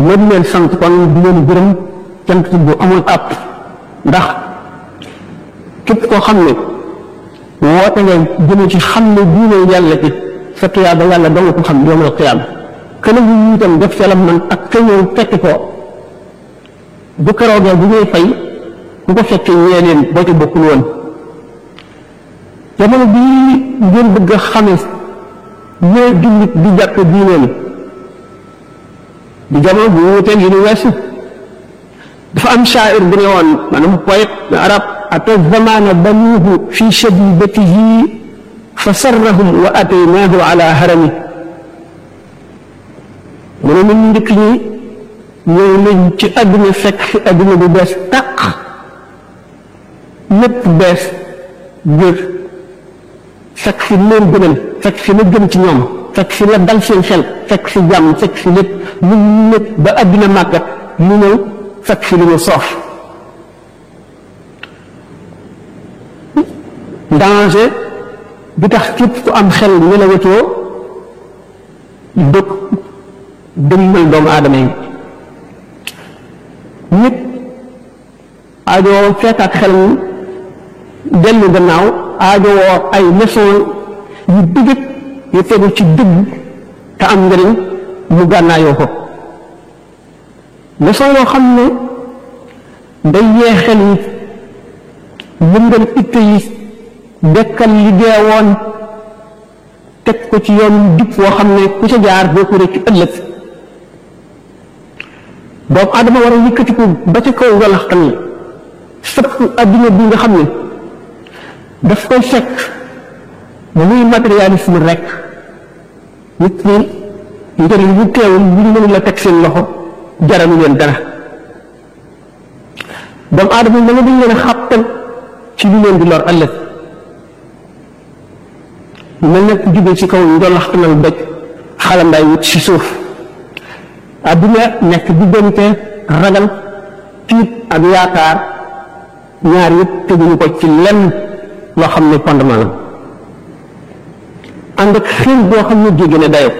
ma di leen sant kon di leen gërëm cant bu amul àpp ndax képp koo xam ne woote nga jëme ci xam ne diine yàlla ci sa tuyaaba yàlla doo nga ko xam yawmal qiyaam kële yu ñu itam def ca la man ak ka ñëw fekk ko bu keroogee bu ñuy fay ku ko fekk ñee leen boo ci bokkul woon jamono bii ngeen bëgg a xame ñee jullit di jàpp diineem di jamono bu wuuteeg yi ñu weesu dafa am shaa'ir bu ne woon maanaam poète arab ata zamana banuuhu fi shadibatihi fa sarrahum wa ataynaahu ala harami mu ne nit ñu njëkk ñi ñëw nañ ci àdduna fekk fi àdduna bu bees tàq lépp bees jër fekk fi leen gënal fekk fi la gën ci ñoom fekk fi la dal seen xel fekk fi jàmm fekk fi lépp lu lépp ba àdduna màggat mu ñëw fekk fi lu ñu soof danger bi tax képp ku am xel nelawatoo dëkk dëmmal doomu aadama yi nit aajowoo fekkaat xel mi dellu gannaaw aajowoo ay leçon yu dëgg yu tegu ci dëgg te am njëriñ mu gànnaayoo ko leçon yoo xam ne day yee xel yi yëngal itte yi dekkal li deewoon teg ko ci yoon jub woo xam ne ku ca jaar doo ko rëcc ëllëg doomu aadama war a yëkkatiku ba ca kaw walaxtan yi sëpp adduna bi nga xam ne daf koy fekk ba muy matérialisme rek nit ñi njëriñ bu teewul bu ñu mënul la teg seen loxo jaralu leen dara doomu aadama yi da nga dañ leen a xàttal ci lu leen di lor ëllëg mel na ku jóge ci kaw njolaxtanal doj xalandaay wut ci suuf adduna nekk diggante ragal tiit ak yaakaar ñaar yëpp teguñu ko ci lenn loo xam ne fondement la ànd ak xiir boo xam ne jéggi na dayo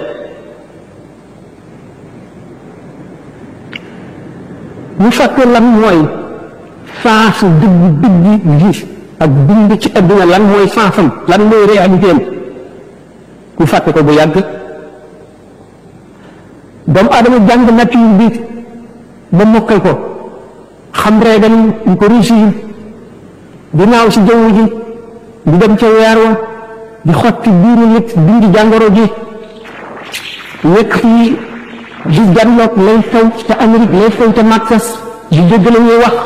ñu fàtte lan mooy sens dëgg dëgg gi ak bind ci adduna lan mooy sensam lan mooy réalité am ñu fàtte ko bu yàgg doomu aadama jàng nature bi ba mokkal ko xam reegal ñu ko réussir di naaw si jaww ji di dem ca weer wa di xotti biiru nit dindi jàngoro ji nekk fii di janloog lay xew ca Amérique lay xew ca Maxas di dégg la ñuy wax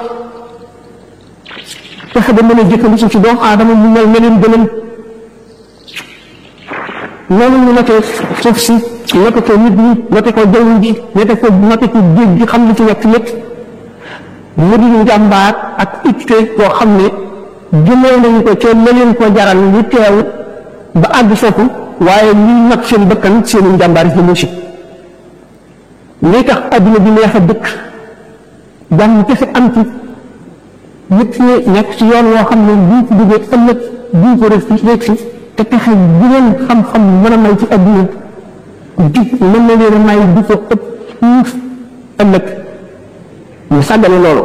fexe ba mën a jëkkandiku ci doomu aadama mu mel meneen gënal noonu ñu notee suuf si note ko nit ñi note ko jaww ji note ko note ko géej gi xam li ci nekk lépp mu di njàmbaar ak itte koo xam ne jëlee nañu ko ca leneen ko jaral ñu teew ba àgg foofu waaye ñuy nag seen bëkkan seeni njàmbaar yi mu si lii tax adduna bi neex a dëkk jàmm kese am ci nit ñi nekk ci yoon woo xam ne buñ ko duggee ëllëg buñ ko rek si te pexe bu leen xam-xam mën a may ci adduna jub mën na leen a may di ko ëpp fuuf ëllëg ñu sàggane loolu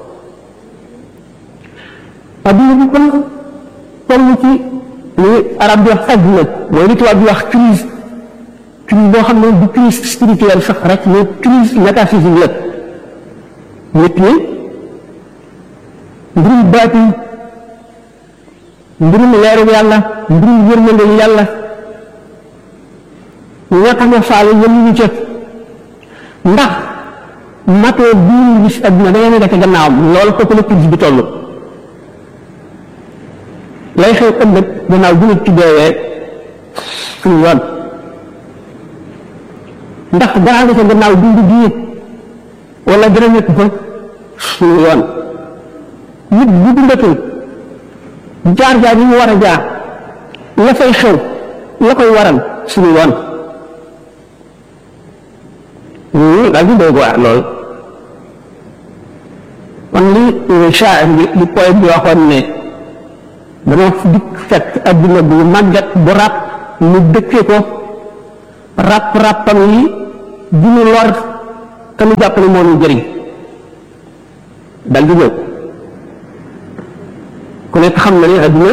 adduna bi kon toll ci li arab di wax adduna mooy li tubaab di wax crise crise boo xam ne du crise spirituelle sax rek mais crise métaphysique la nit ñi mbirum baati mbirum leeru yàlla mbirum yërmande yàlla ñoo tax nga faale yëngu ñu ca ndax matoo bii ñu gis adduna da ngeen a defe gannaawam loolu foofu la crise bi toll lay xew ëllëg gannaaw bu nit ci deewee suñu yoon ndax dara nga ca gannaaw dund bii wala dara nekk fa suñu yoon nit bu dundatul jaar jaar yi mu war a jaar la fay xew la koy waral suñu yoon daal di doy waar lool kon li shaa'ir bi li poète bi waxoon ne dama dikk fekk adduna bu màggat bu ràpp mu dëkkee ko ràpp ràppam yi di ñu lor te nu jàpp ne moo ñu jëriñ dal di ñëw ku nekk xam na ne adduna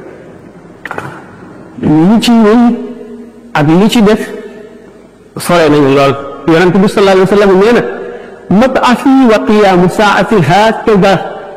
li ci wéy ak li ci def sore nañu lool yonent bi sallallahu alayhi wa sallam nee na mab'athi wa qiyaamu saa'ati haakaza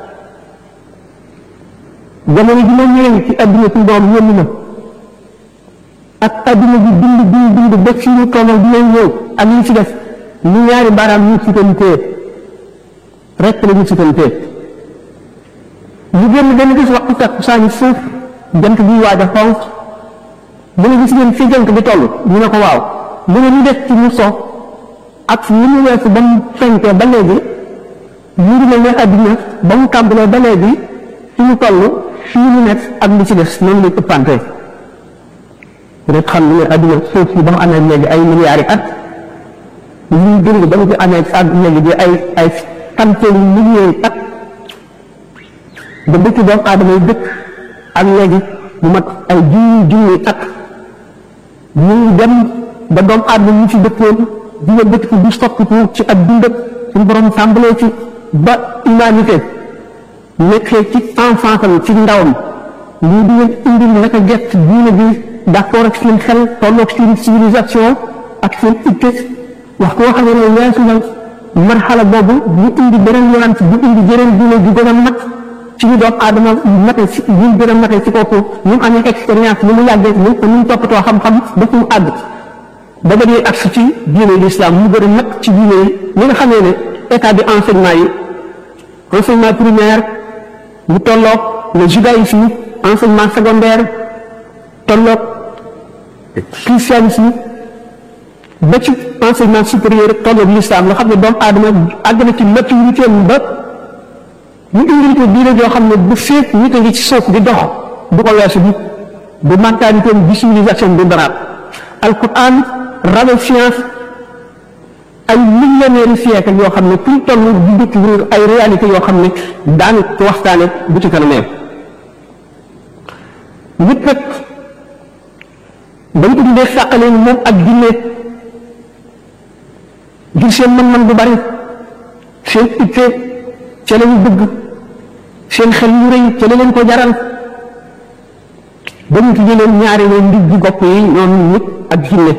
jamono ji ma ñëwee ci adduna ci doom yónni ma ak adduna bi bind bind bind ba fi ñu tolloo dina ñëw ak li ci def ñu ñaari baaraam ñu sutantee rek la ñu sutantee ñu génn benn gis waxtu takkusaan suuf jant bi waaj a xonq mu ne gis ngeen fi jant bi toll ñu ne ko waaw mu ne ñu def ci mu so ak li mu weesu ba mu fenkee ba léegi ñu ngi mel ne adduna ba mu tàmbalee ba léegi fi mu toll fii ñu nekk ak li ci des noonu lañ ëppante rek xam ne adduna suuf si ba mu amee léegi ay milliards yi at liy dund ba mu ci amee ak léegi di ay ay centaine milliers at ba dëkk doomu aadama yi dëkk ak léegi mu mat ay junni junni at ñu ngi dem ba doomu aadama ñu ci dëkkoon di nga dëkk di soppiku ci ak dundam suñu borom tàmbalee ci ba humanité nekkee ci enfance am ci ndawam lii di leen indil naka gett diine bi d'accord ak seen xel tolloog seen civilisation ak seen itte wax koo xam ne weesu na marxala boobu ñu indi beneen yonant bu indi jëreen diine ju gën a mat ci ñu doom aadama mate si ñu gën a mate ci kooku ñu mu amee expérience ni mu yàggee ni ñu mu toppatoo xam-xam ba fu mu àgg ba ba ñuy agsi ci diine l'islam mu gën a mat ci diine yi ñi nga xamee ne état de enseignement yi enseignement primaire mu tolloog le judaïsme enseignement secondaire tolloog christianisme ba ci enseignement supérieur tolloog l'islam nga xam ne doomu aadama àgg na ci maturité ba ñu indil ko diine joo xam ne bu féet nit a ngi ci suuf di dox du ko weesu bi bu mentalité bi civilisation du daraat alquran rajo science ay millénaires siècle yoo xam ne pour toll di découvrir ay réalité yoo xam ne daan ko waxtaane bu ci kanamee nit nag dañ ko dindee sàqale moom ak jinne ngir seen mën-mën bu bari seen itte ca la ñu bëgg seen xel yu rëy ca la leen ko jaral ba ñu tuddee leen ñaari leen ndig ji gopp yi ñoom nit ak jinne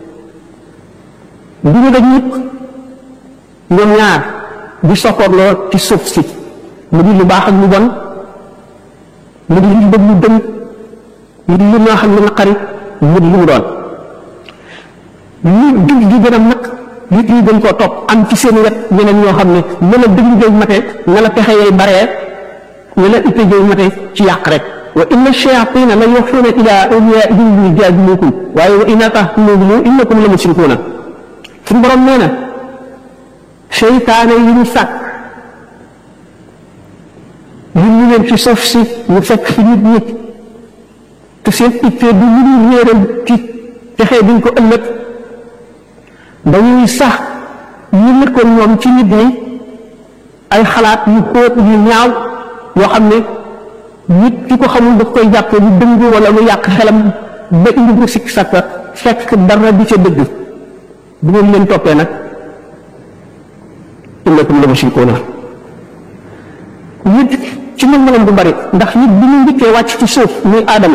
bi ñu daj nit ñoom ñaar di soppoorloo ci suuf si mu di lu baax ak lu bon mu di lu bëgg lu dëng mu di lu ñoo xam ne naqari mu di lu mu doon ñu dig gi gën a nag nit ñi gën koo topp am ci seen wet ñeneen ñoo xam ne ne la dëgg jëy mate ne la pexe yay baree ne la itte jëy mate ci yàq rek wa inna shayatina la yuxuuna ila awliyaihim li jaadilukum waaye wa inna tahtumu innakum la musrikuuna suñu borom nee na seytaane yi ñu sàkk ñun ñu leen ci suuf si ñu fekk fi nit ñi te seen itte du lu ñu réeral ci texee duñ ko ëllëg dañuy sax ñu nekkoon ñoom ci nit ñi ay xalaat yu xóot yu ñaaw yoo xam ne nit ki ko xamul daf koy jàppe lu dëng wala lu yàq xelam ba indi bu sikk sàkka fekk dara di ca dëgg bu ngeen leen toppee nag innakum la mushrikuuna nit ci mën mënam bu bari ndax nit bi ñu njëkkee wàcc ci suuf muy aadama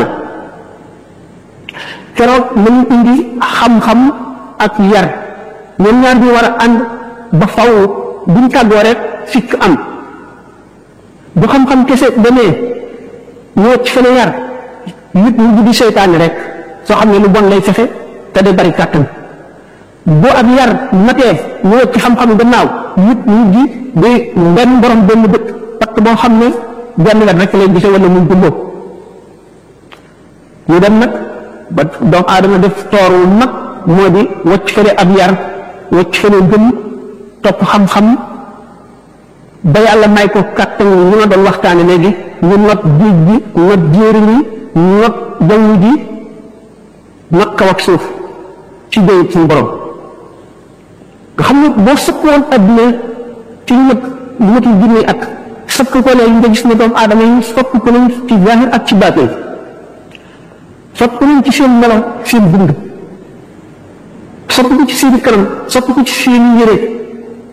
keroog nañu indi xam-xam ak yar ñoom ñaar bi war a ànd ba faw buñ tàggoo rek fikk am bu xam-xam kese demee ñu wacc fene yar nit ñu di seytaane rek soo xam ne lu bon lay fexe te day bari kàttan boo ak yar matee ñu wacc xam-xam gannaaw nit ñu di di benn borom benn bët parce que boo xam ne benn wet rek lay gise wala muy gumboo ñu dem nag ba doomu aadama def toor wu mag moo di wacc fene ab yar wacc fene gëm topp xam-xam ba yàlla may ko kàttan yi ma doon waxtaane léegi ñu not géej gi not jéeri yi not jaww ji not kaw ak suuf ci déyit suñu borom nga xam ne boo sëkk woon adduna ci lu mat lu matul junni at sëkk ko léegi nga gis ne doomu aadama yi sopp ko nañ ci zahir ak ci baatin sopp ko nañ ci seen melo seen dund sopp ko ci seen kanam sopp ko ci seen yére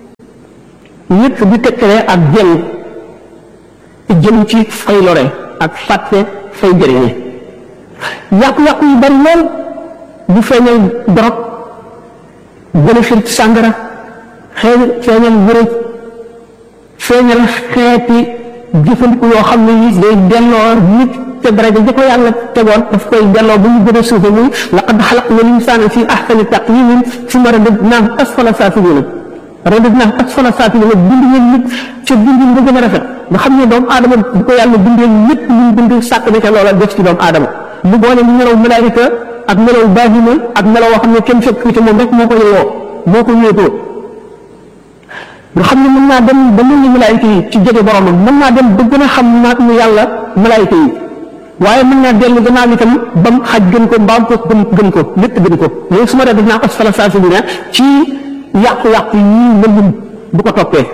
ñëpp di tekkale ak jëng jëm ci fay lore ak fàtte fay jëriñe yàqu-yàqu yu bari lool bu feeñal dorog gën a xir ci sàngara xëy feeñal wërëj feeñal xeeti jëfandiku yoo xam ne yi day delloo nit te daraja ja ko yàlla tegoon daf koy delloo ba mu gën a suufe muy laqad xalaqna l-insaana fi ahsani taqwiimin summa radadnaahu asfala saafiliina radadnaahu asfala saafiliina bind ngeen nit ca bindin ba gën a rafet nga xam ne doomu aadama bu ko yàlla bindee lépp lu mu bind sàkk na ca loola def ci doomu aadama mu boole mu melaw malaayika ak melaw baahima ak melaw woo xam ne kenn fekk ci moom rek moo ko yeyoo moo ko wéetoo nga xam ne mën naa dem ba mel ni malaayika yi ci jege boromam mën naa dem ba gën a xam naa mu yàlla malaayika yi waaye mën naa dellu gannaaw itam ba mu xaj gën ko mbaam ko gën gën ko lépp gën ko léegi su ma def naa ko asfala saafiliina ci yàqu-yàqu yi lëndëm bu ko toppee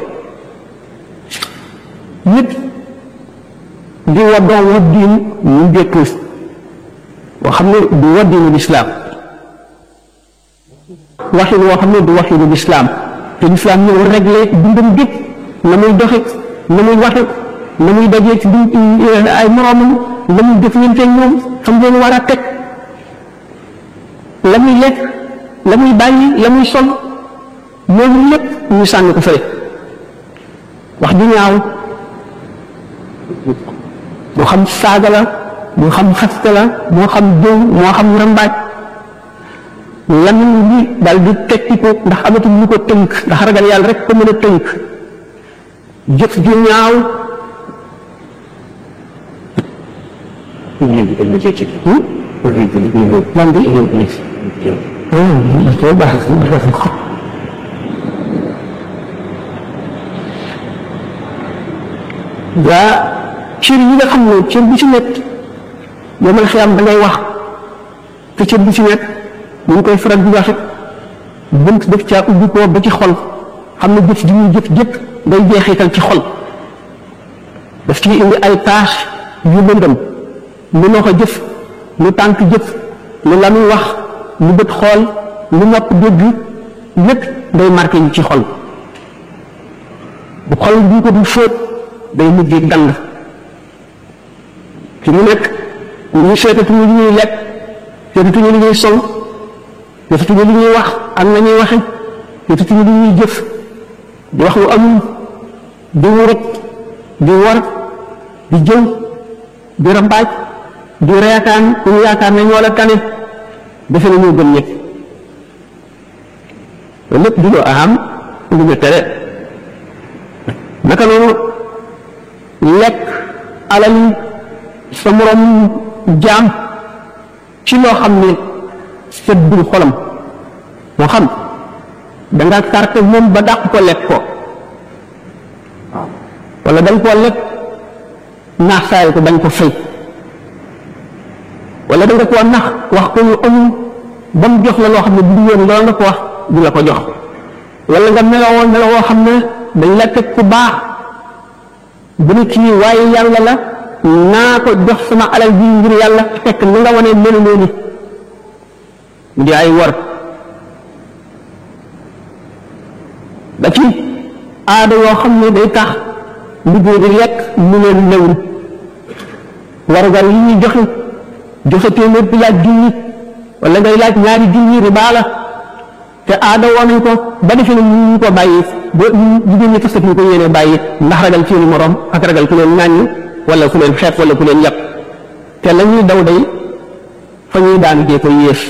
nit di waddoo waddiin ñu dékk boo xam ne du waddiinu lislaam waxin woo xam ne du waxinu lislaam te lislaam ñëw réglé dundam gépp na muy doxe na muy waxe na muy dajee ci duñ ay moroomam la muy jëflante ñoom xam leen war a teg la muy lekk la muy bàyyi la muy sol loolu lépp ñu sànni ko fële wax ju ñaaw moo xam saaga la moo xam xaste la moo xam jëw moo xam rambaaj lamiñ bi daal di tekki ko ndax amatul lu ko tënk ndax ragal yàlla rek ko mën a tënk jëf ju ñaaw lan bi baax yaa cër yi nga xam ne cër bu ci nekk yow man xiyam da ngay wax te cër bu ci nekk ñu ngi koy faral di waxe bunt def caa ubbi ko ba ci xol xam ne jëf ji ñuy jëf jëpp day jeexital ci xol daf ci indi ay tâche yu lëndëm lu noo ko jëf lu tànk jëf lu la muy wax lu bët xool lu nopp dégg lépp day marqué ñu ci xol bu xol bi ko du fóot day mujj dang fi mu nekk ñu seetatuñu li ñuy lekk seetatuñu li ñuy sol seetatuñu li ñuy wax ak na ñuy waxe seetatuñu li ñuy jëf di wax lu amul di wurut di war di jëw di rambaaj di reetaan ku ñu yaakaar ne ñoo la tane defe na ñoo gën ñëpp loolu lépp di lu am lu ñu tere naka noonu lekk alal sa morom jaam ci loo xam ne seddul xolam moo xam da nga carte moom ba dàq ko lekk ko waaw wala da nga koo lekk naax saayal ko bañ ko fay wala da nga koo nax wax ko lu amul ba mu jox la loo xam ne bu yoon loolu nga ko wax du la ko jox wala nga melowoo melowoo xam ne dañ la teg ku baax bu ne kii waaye yàlla la naa ko jox sama alal ji ngir yàlla fekk li nga wane melu noonu mu di ay war ba ci aada yoo xam ne day tax liggéey di lekk mu leen lewul warugar yi ñuy joxe joxe téeméer bi laaj junni wala ngay laaj ñaari junni riba la te aada woo nañ ko ba defe ne ñu ko bàyyi ba jigéen ñi fasatuñ ko yéene bàyyi ndax ragal seeni morom ak ragal ku leen ŋàññi wala ku leen xeet wala ku leen yàpp te la ñuy daw day fa ñuy daanu dee ko yées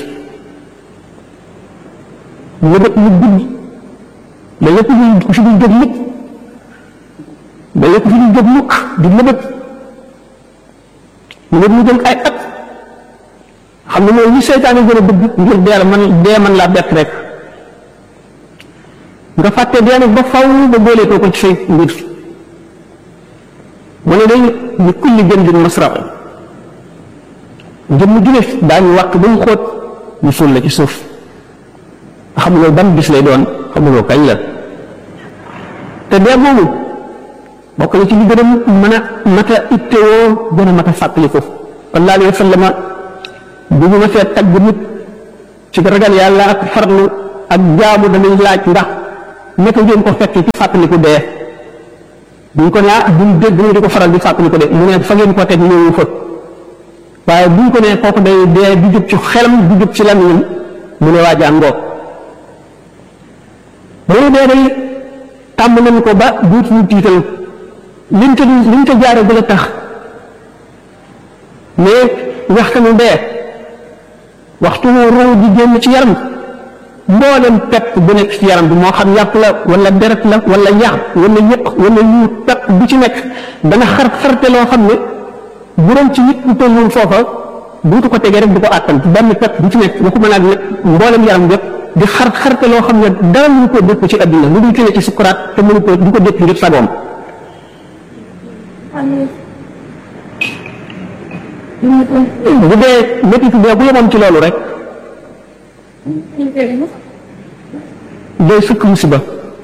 lëbët lu gudd da lépp lu fi du jóg mukk da lépp fi du jóg mukk di lëbët lëbët mu jël ay at xam ne mooy li seytaane gën a bëgg ngir dee man dee man laa bett rek nga fàtte dee nag ba faw ba booleetoo ko ci say mbir mu ne day li kulli jëndin masraq jëmm ju ne daañu wàq ba mu xóot ñu suul la ci suuf xamuloo ban bis lay doon xamuloo kañ la te dee moomu bokk na ci li gën a mën a mat a ittewoo gën a mat a fàttaliku sallallahu alayhi wa sallam bu ñu ma fee tagg nit ci ragal yàlla ak farlu ak jaamu danañ laaj ndax naka ngeen ko fekkee ci fàttaliku dee buñ ko ne ah buñ dégg ñu di ko faral di fàttaliku de mu ne fa ngeen ko teg ñëwu fa waaye buñ ko ne kooku day dee du jóg ci xelam du jóg ci lamiñam mu ne waa jàngoo mu ne dee day tàmm nañ ko ba duutuñu tiital liñ ko liñ ko jaare bu la tax mais waxtanu dee waxtu roo di génn ci yaram mboolem pepp bu nekk ci yaram bi moo xam yàpp la wala deret la wala yax wala yëq wala yu pepp bu ci nekk dana xar xarte loo xam ne bu doon ci nit ku tolloon foofa buutu ko tegee rek du ko àttan benn pepp bu ci nekk waxuma naa nag mboolem yaram yëpp di xar xarte loo xam ne dara mënu ko dëkk ci àddina lu dul ci ci sukuraat te mënu ko du ko dëkk ngir sagoom bu dee métti bee bu yemoon ci loolu rek day sukk musiba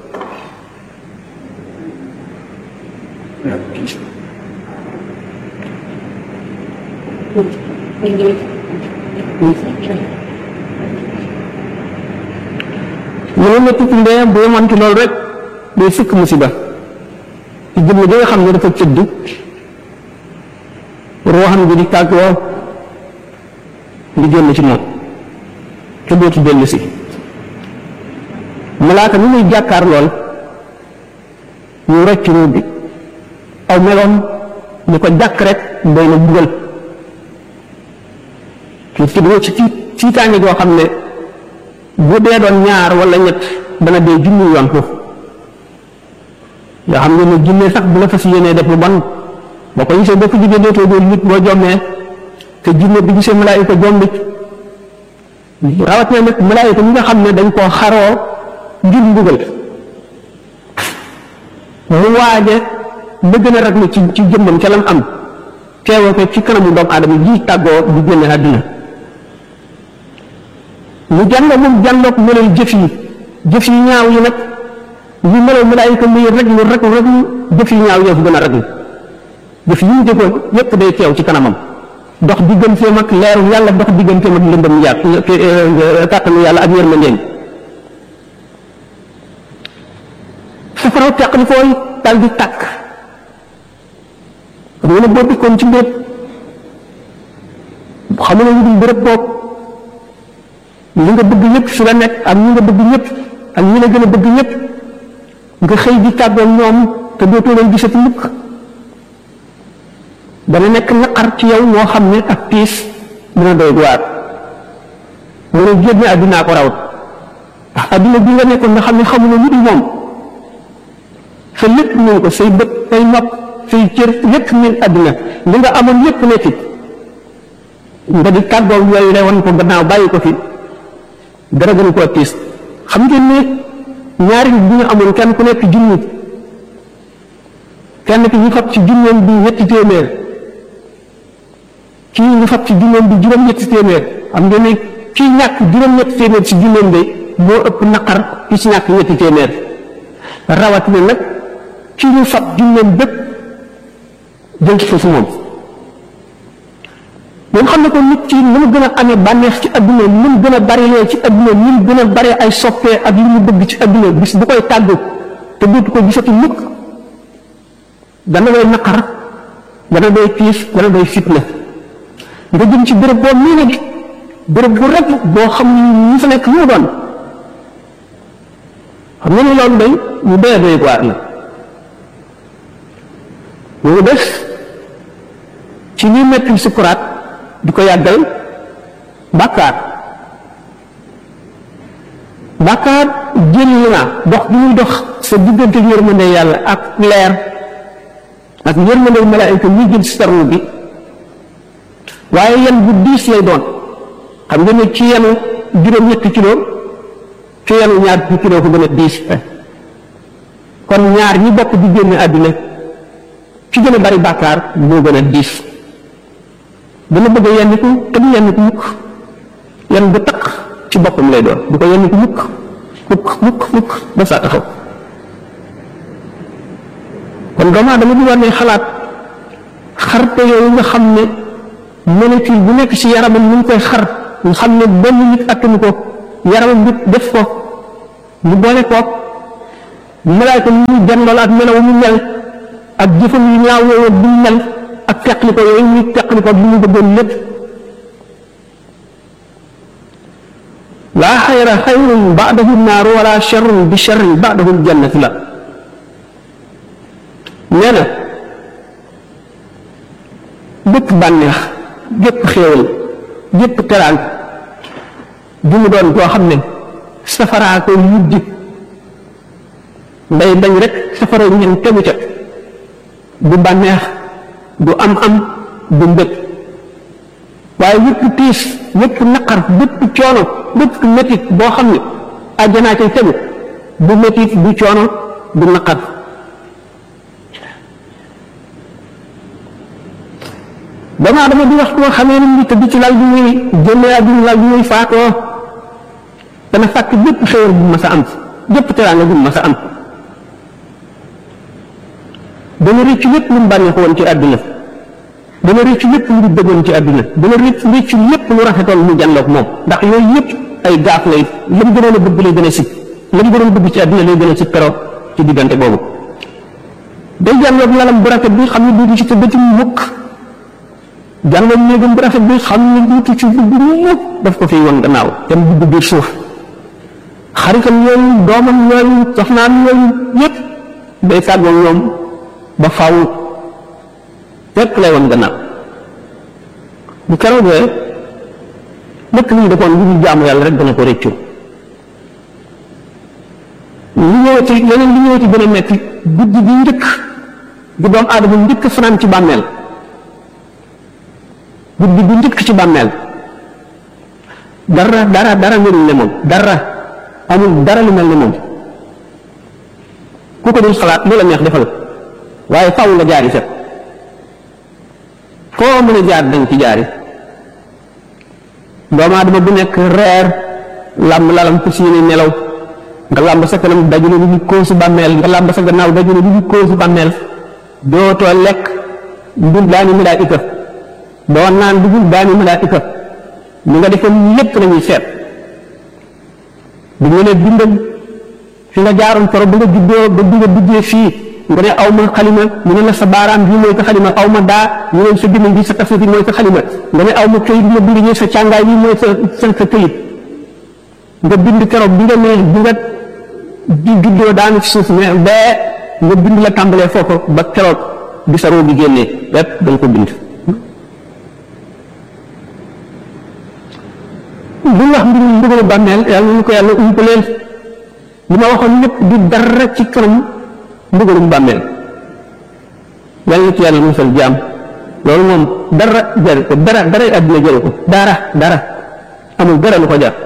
mu ne métti ndee bu yemoon ci loolu rek day sukk musiba ci jëmm ji nga xam ne dafa cëdd ruuxam gi di tàggoo di génn ci moom te dootu dellu si malaaka mi muy jàkkaar lool ñu rocc ruu bi aw meloon ñu ko jàkk rek doy na bugal ci ci ci ci tiitaange goo xam ne bu dee doon ñaar wala ñett dana dee junni yoon foofu yoo xam ne ne junne sax bu la fas yéenee def lu bon boo ko gisee boo ko jógee dootoo doon nit boo jommee te jinne bi gisee malaayika jombit rawat na nag malaayika ñi nga xam ne dañ koo xaroo ngir mbugal mu waaje la gën a raglu ci ci jëmmam ca lam am teewoo ko ci kanamu doomu aadama ji tàggoo di génne àdduna mu jàngo moom jàngoog meloy jëf yi jëf yi ñaaw yi nag li meloy malaayika muy raglu raglu raglu jëf yi ñaaw yoo fi gën a raglu jëf yi mu jëfoon yépp day teew ci kanamam dox digganteem ak leeru yàlla dox digganteem ak lëndëm yàlla kàttanu yàlla ak yërmandeem safaraw teqli fooy dal di tàkk xam nga ne boo dikkoon ci mbéb xam nga lu dul béréb boobu li nga bëgg ñëpp fi la nekk ak ñi nga bëgg ñëpp ak ñi la gën a bëgg ñëpp nga xëy di tàggoo ñoom te dootoo leen gisati mukk dana nekk naqar ci yow moo xam ne ak tiis dina doy waar mu ne génne àddinaa ko rawat ndax àddina bi nga nekkoon nga xam ne xamuloo lu dul moom sa lépp min ko say bët say nopp say cër lépp min àddina li nga amoon lépp ne fi nga di tàggoo yooyu rewoon ko gannaaw bàyyi ko fi dara gën koo tiis xam ngeen ne ñaari nit bu ñu amoon kenn ku nekk junni kenn ki ñu fab ci junneem bi ñetti téeméer kii ñu fab ci junneem bi juróom-ñetti téeméer xam ngeen ne kii ñàkk juróom-ñetti téeméer ci junneem bi moo ëpp naqar ki ci ñàkk ñetti téeméer rawatina nag ki ñu fab junneem bépp jël ko ci moom moom xam ne ko nit ci ni mu gën a amee bànneex ci adduna ni mu gën a barilee ci adduna ni mu gën a bare ay soppee ak li mu bëgg ci adduna bis bu koy tàggu te dootu ko gisati mukk dana doy naqar dana doy tiis dana doy fitna nga jëm ci béréb boo mii ne béréb bu rek boo xam ni ñu fa nekk ñu doon xam nga ni loolu day ñu doy doy waar la ñu des ci ñi metti sukuraat di ko yàggal bàkkaar bàkkaar jël na dox bi muy dox sa diggante yërmande yàlla ak leer ak yërmande malaayika ñuy jël sarru bi waaye yan bu diis lay doon xam nga ne ci yenu juróom-ñetti kilo ci yenu ñaar fukki kilo ko gën a diis kon ñaar ñi bokk di génn àddina ci gën a bari bàkkaar moo gën a diis dana bëgg a yenniku te du yenniku mukk yenn bu taq ci boppam lay doon du ko yenniku mukk mukk mukk mukk ba saa taxaw kon doomu aadama bi war ne xalaat xarte yooyu nga xam ne molécule bu nekk ci yaramam mu ngi koy xar nga xam ne benn nit attanu ko yaramam nit def ko ñu boole koog malaayka yi ñuy dendool ak melaw mu mel ak jëfam yu ñaaw yooyu bu mel ak teqli ko yooyu ñuy teqli ko bi ñu bëggoon lépp laa xayra xayrun baadahu naaru wala charrun bi charrin baadahu ljannatu la nee na bépp bànneex gépp xéewal gépp teraan bu mu doon koo xam ne safaraa koy yuddi nday bañ rek safara ñen tegu ca du bànneex du am am du mbëg waaye yëpp tiis yëpp naqar bépp coono bépp métit boo xam ne àjjanaa cay tegu du métit du coono du naqar damaa dama di wax koo xamee ni tëdd ci lal bi muy génnee àdduna lal bi muy faatoo dana fàkk bépp xéwal bu ma sa am bépp teraanga bu ma sa am dana rëccu lépp lu mu bànneexu woon ci àdduna dana rëccu lépp lu mu bëggoon ci àdduna dana rëcc rëccu lépp lu rafetoon mu jànloog moom ndax yooyu yëpp ay gaaf lay la mu gënoon a bëgg lay gën a sib la mu gënoon a bëgg ci àdduna lay gën a sib pero ci diggante boobu day jànloog lalam bu rafet bi xam ne duutu ci tëdd ci mukk jànloog néegam bu rafet bi xam ne duutu ci dugg mukk daf ko fiy woon gannaaw dem dugg biir suuf xaritam yooyu doomam yooyu soxnaam yooyu yëpp day tàggoo ñoom ba faaw lépp lay woon gannaaw bu keroogee lépp lu ñu defoon lu ñu jaamu yàlla rek dana ko rëccu li ñëwati leneen li ñëwati gën a metti guddi bi njëkk bu doom aadama njëkk fanaan ci bàmmeel guddi bi njëkk ci bàmmeel dara dara dara melul ne moom dara amul dara lu mel ne moom ku ko dul xalaat lu la neex defal waaye faaw nga jaari set koo mën a jaar dañ ci jaari doomu aadama bu nekk reer làmb lalam fu siini nelaw nga làmb sa kanam dajule lu ñu koosu bàmmeel nga làmb sa gannaaw dajule lu ñu koosu bàmmeel dootoo lekk dul daani malaayika doo naan dugul daani malaayika li nga defoon lépp lañuy seet bu ñu ne bindal fi nga jaaroon foro ba nga juddoo ba bi nga duggee fii nga ne aw ma xalima ñu ne la sa baaraam bii mooy sa xalima aw ma daa ñu ne sa gémmiñ bi sa tafsir bi mooy sa xalima nga ne aw ma këyit bi ma bind ñi sa càngaay bi mooy sa sa sa këyit nga bind keroog bi nga ne bi nga di juddoo daanu ci suuf mais bee nga bind la tàmbalee foofu ba keroog bi sa roo gi génnee lépp da nga ko bind bu wax mbirum mbugalu bàmmeel yàlla ñu ko yàlla umpaleel li ma waxoon lépp di dara ci kanam mbugalum bàmmeel yàlla na ci yàlla musal jaam loolu moom dara jël ko dara dara àddina jël ko dara dara amul dara lu ko jar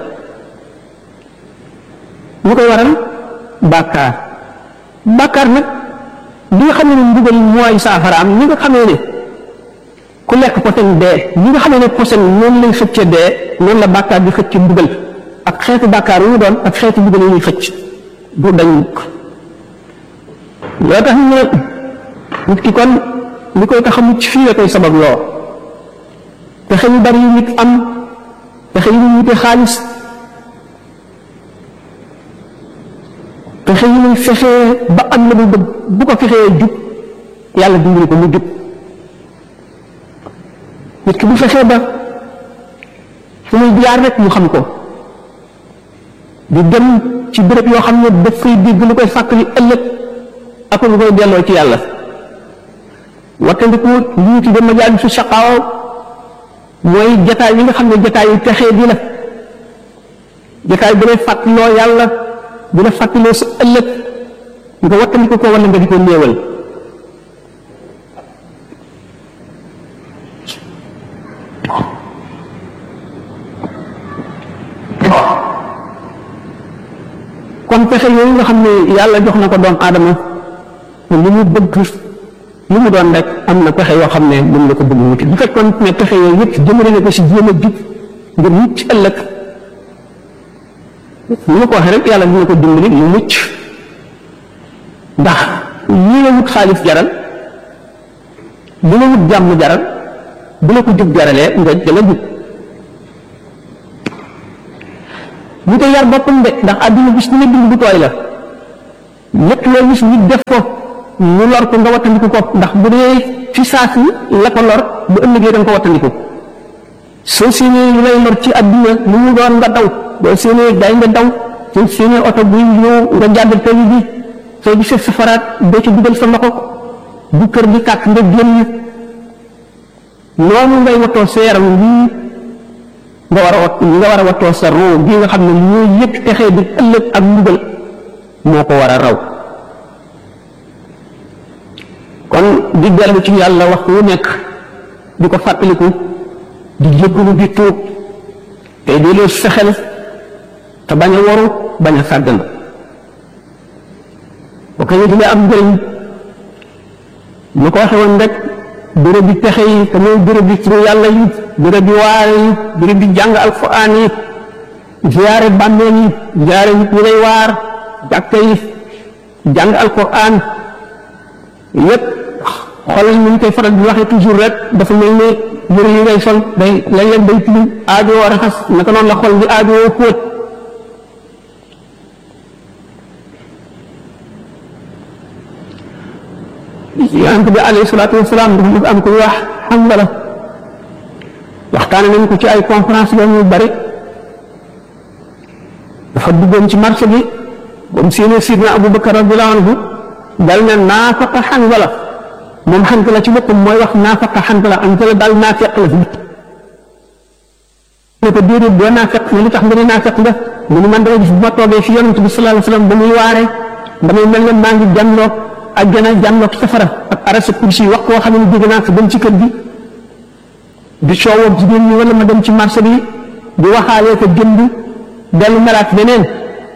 lu koy waral bàkkaar bàkkaar nag li nga xam ne mbugal mooy saafaraam ñi nga xamee ne ku lekk posen dee ñi nga xamee ne posen noonu lay xëcce dee noonu la bàkkaar di xëcc mbugal ak xeetu bàkkaar yu mu doon ak xeetu mbugal yu ñuy xëcc du dañ mukk loo tax ñu ne nit ki kon li koy tax a mucc fii la koy sabab loo pexe yu bari yu nit am pexe yu ñu wute xaalis pexe yu muy fexee ba am la mu bëgg bu ko fexee jub yàlla dimbali ko mu jub nit ki bu fexee ba fu muy jaar rek mu xam ko di dem ci béréb yoo xam ne daf fay dégg lu koy fàttali ëllëg ak lu koy delloo ci yàlla wattandiku li ñu tudde majaalisu saqaawa mooy jataay yi nga xam ne jataay yu texee di la jataay bu lay fàttaloo yàlla bu la fàttaloo sa ëllëg nga wattandiku ko wala nga di ko néewal kon pexe yooyu nga xam ne yàlla jox na ko doom aadama li mu bëgg lu mu doon rek am na pexe yoo xam ne moom la ko bëgg wuti bu fekkoon ne pexe yooyu yëpp jëmale na ko si jéem a jub ngir mucc ëllëg ni ma ko waxee rek yàlla dina ko dimbali mu mucc ndax li la wut xaalis jaral li la wut jàmm jaral bu la ko jub jaralee nga danga jub bu ko yar boppam de ndax àdduna bis ni ne bind bu tooy la lépp loo gis nit def ko ñu lor ko nga wattandiku ko ndax bu dee fi saasi la ko lor bu ëllëgee da nga ko wattandiku soo séenee lu lay lor ci àdduna lu mu doon nga daw boo séenee day nga daw soo séenee oto buy ñëw nga jàdd tali bi soo gisee safaraat doo ci dugal sa loxo bu kër gi kàkk nga génn noonu ngay wattoo sa yaram lii nga war a wat nga war a wattoo sa roo gi nga xam ne ñoo yëpp texee di ëllëg ak mbugal moo ko war a raw kon di dellu ci yàlla waxtu wu nekk di ko fàttaliku di jéggalu di tuub te di leen fexel te bañ a waru bañ a sàggan boo ko dina am njëriñ ñu ko waxe woon rek béréb bi pexe yi te mooy béréb bi turu yàlla yi béréb bi waare yi béréb bi jàng alquran yi ziyaare bàmmeel yi ziyaare nit ñi lay waar jàkka yi jàng alquran yépp xoolal ñu koy faral di waxee toujours rek dafa mel ne yëre yi ngay sol day léeg-léeg day tilim aajoo raxas naka noonu la xol di aajoo fóot yonent bi alayhi salaatu wasalaam dafa mos am ku wax Hanzala waxtaane nañ ko ci ay conférence yoo ñu bari dafa duggoon ci marché bi ba mu séenee sidna Abubakar radiyallahu anhu dal ne naafaqa Hanzala moom Hanzala ci boppam mooy wax naafaqa Hanzala Hanzala daal naafeq la ne ko déedéet doo naafeq ne li tax nga ne naafeq nga mu ne man dama gis bu ma toogee fi yonent bi sallallahu alayhi wasallam ba muy waare damay mel ne maa ngi jànloog àjjana jànloog safara ak arasa kursi wax koo xam ne jóge naa ko dem ci kër gi di coowoo jigéen ñi wala ma dem ci marché bi di waxaalee ko jënd dellu melaat beneen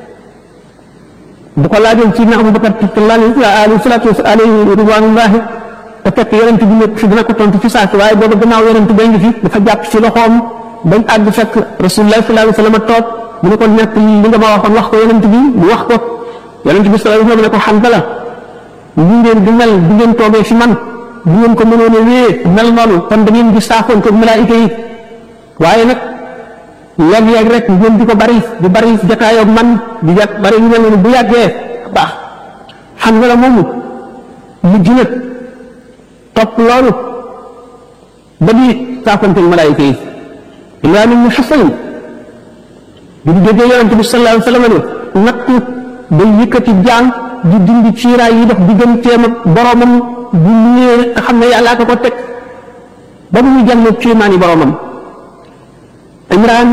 bu ko laajoon ci na Abubakar alayhi salaatu wa alayhi ridwanullahi te fekk yonent bi nekk fi dina ko tontu fi saasi waaye booba gannaaw yonent bay ngi fi dafa jàpp ci loxoom bañ àgg fekk rasulullah sallallahu alayhi wa sallam toog mu ne ko nekk li nga ma waxoon wax ko yonent bi mu wax ko yonent bi sallallahu alayhi wa sallam ne ko Hanzala li ngeen di mel di ngeen toogee fi man bu ngeen ko mënoon a wéyee mel noonu kon da ngeen di saafoon ko malaayika yi waaye nag yàgg-yàgg rek ngeen di ko bari di bari jataayoo man di jat bari yu mel noonu bu yàggee baax Hanzala moomu mujj na topp loolu ba di saafoonte malaayika yi Imraan ibn Husayn bi mu déggee yonente bi sallallahu alayhi wa sallam ne nattu day yëkkati jaan di dindi ciiraay yi dox digganteem ak boromam bu ñëwee nga xam ne yàllaa ko ko teg ba mu ñu jàllee kéemaani boromam Imraan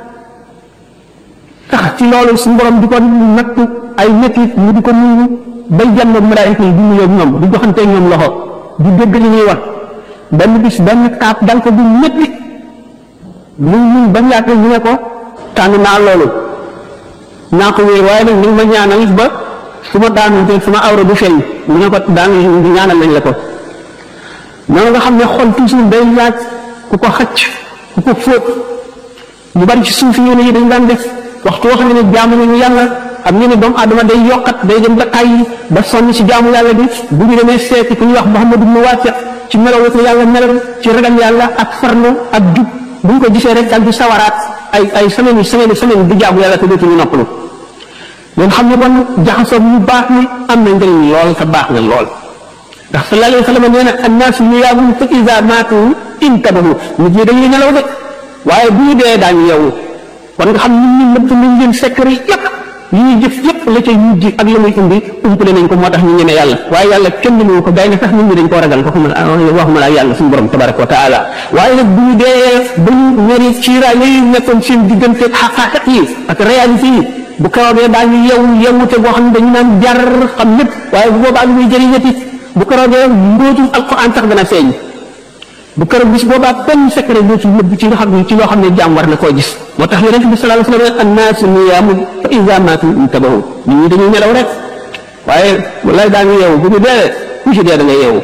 tax ci loolu suñu borom di ko nattu ay métit mu di ko nuyu bay jàmm ak malaayika yi di nuyoo ak ñoom di joxanteeg ñoom loxo di dégg li ñuy wax benn bis benn kaap dal ko bu métti lu ñu ba mu yaakaar ñu ne ko tànn naa loolu naa ko wéer waaye nag ni ma ñaanal ba su ma daanu te suma awra du feeñ mu ne ko daan ñaanal nañ la ko noonu nga xam ne xol toujours day laaj ku ko xacc ku ko fóot ñu bari ci suuf yi yi dañ daan def waxtu wax ne ne jaamu nañu yàlla xam ngeen ne doomu aadama day yokkat day dem ba tàyyi ba sonn ci jaamu yàlla bi bu ñu demee seeti ku ñuy wax Muhammad ibn Wasiq ci melaw ko yàlla melal ci ragal yàlla ak farlu ak jub bu ñu ko gisee rek daal di sawaraat ay ay semaine yi semaine semaine di jaamu yàlla te dootuñu noppalu ngeen xam ne kon jaxasoo bu baax ni am na njëriñ lool te baax na lool ndax sallallahu alayhi wa sallam nee na annaasu niyaamun fa iza maatu intabahu nit ñi dañuy nelaw de waaye bu ñu dee daañu yeewu kon nga xam nit ñi nëbb nañ leen secret yëpp yi ñuy jëf yëpp la cay mujj ak la muy indi umpale nañ ko moo tax ñu ñeme yàlla waaye yàlla kenn mënu ko day na sax nit ñi dañ koo ragal ko xuma waxuma la yàlla suñu borom tabaraka wa taala waaye nag bu ñu dee ba ñu ñori ciiraay yooyu nekkoon seen diggante xaqaaqiq yi ak réalité yi bu keroogee daañu yeewu yeewute boo xam ne dañu naan jar xam lépp waaye bu boobaa lu muy jëriñati bu keroogee mbóotum alquran sax dana feeñ bu keroog bis boobaa benn secret dootul nëbb ci nga xam ne ci loo xam ne jaam war na koo gis moo tax yonente bi sallallahu alayhi wa sallam annaasu niyaamun fa iza maatu intabahu nit ñi dañuy nelaw rek waaye wallaay daañu yeewu bu ñu dee ku ci dee da nga yeewu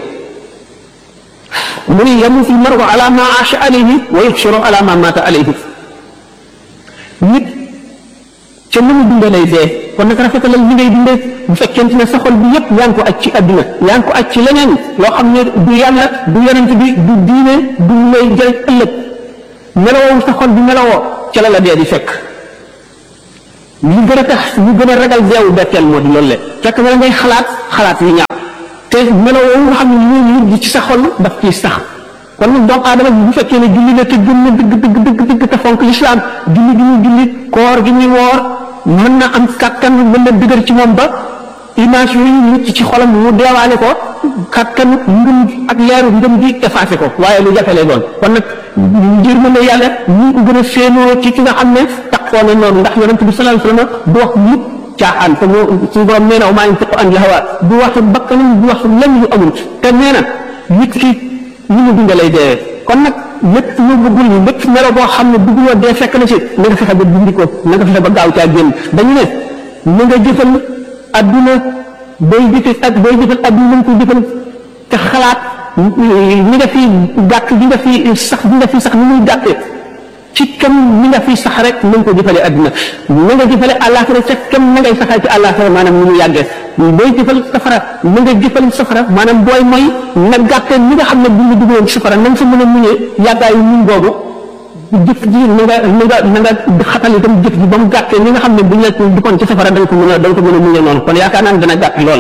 mu ni yamutu l-mar'u ala ma aasha alayhi wa yuhsharu ala ma maata alayhi nit ca ni mu dundee lay dee kon nag rafetalal li ngay dundee bu fekkente ne sa xol bi yëpp yaa ngi ko aj ci àdduna yaa ngi ko aj ci leneen loo xam ne du yàlla du yonent bi du diine du lay jëriñ ëllëg melowoo sa xol bi melowoo ca la la dee di fekk li gën a tax li gën a ragal deewu betteel moo di loolu le fekk na ngay xalaat xalaat yu ñaaw te melo woowu nga xam ne ñu ngi ci sa xol daf ciy sax kon nag doomu aadama bu fekkee ne julli la te gëm na dëgg dëgg dëgg dëgg te fonk lislaam julli gi muy julli koor gi muy woor mën na am kàttan mën na dëgër ci moom ba image yooyu nit ci xolam mu deewaale ko kàttan ngëm ak leeru ngëm gi effacé ko waaye lu jafe lay doon kon nag ngir mën a yàlla ñu ngi ko gën a séenoo ci ki nga xam ne taxoo na noonu ndax yonente bi sallallahu alayhi wasallam du wax mukk caaxaan te moo suñu borom nee na maa ngi tëq an hawa du wax bakkanam du wax lenn lu amul te nee na nit ki ñu mu dund lay deewee kon nag lépp lu bëggul lépp melo boo xam ne bëgguloo dee fekk na ci na nga fexe ba dindi ko na nga fexe ba gaaw caa génn dañu ne na nga jëfal adduna booy jëfe ak booy jëfal adduna na nga ko jëfal te xalaat ni nga fi gàtt bi nga fi sax bi nga fi sax ni muy gàttee ci kam ni nga fi sax rek na nga ko jëfale adduna na nga jëfale àllaaxira ca kam na ngay saxee ci àllaaxira maanaam ni mu yàggee booy jëfal safara na nga jëfal safara maanaam booy mooy na gàttee ni nga xam ne bu ñu duggoon ci safara na nga fa mën a muñee yàggaayu muñ boobu jëf ji na nga na nga na nga xatal itam jëf ji ba mu gàttee ni nga xam ne bu ñu la duggoon ci safara da nga ko mën a da nga ko mën a muñee noonu kon yaakaar naa ne dana gàtt lool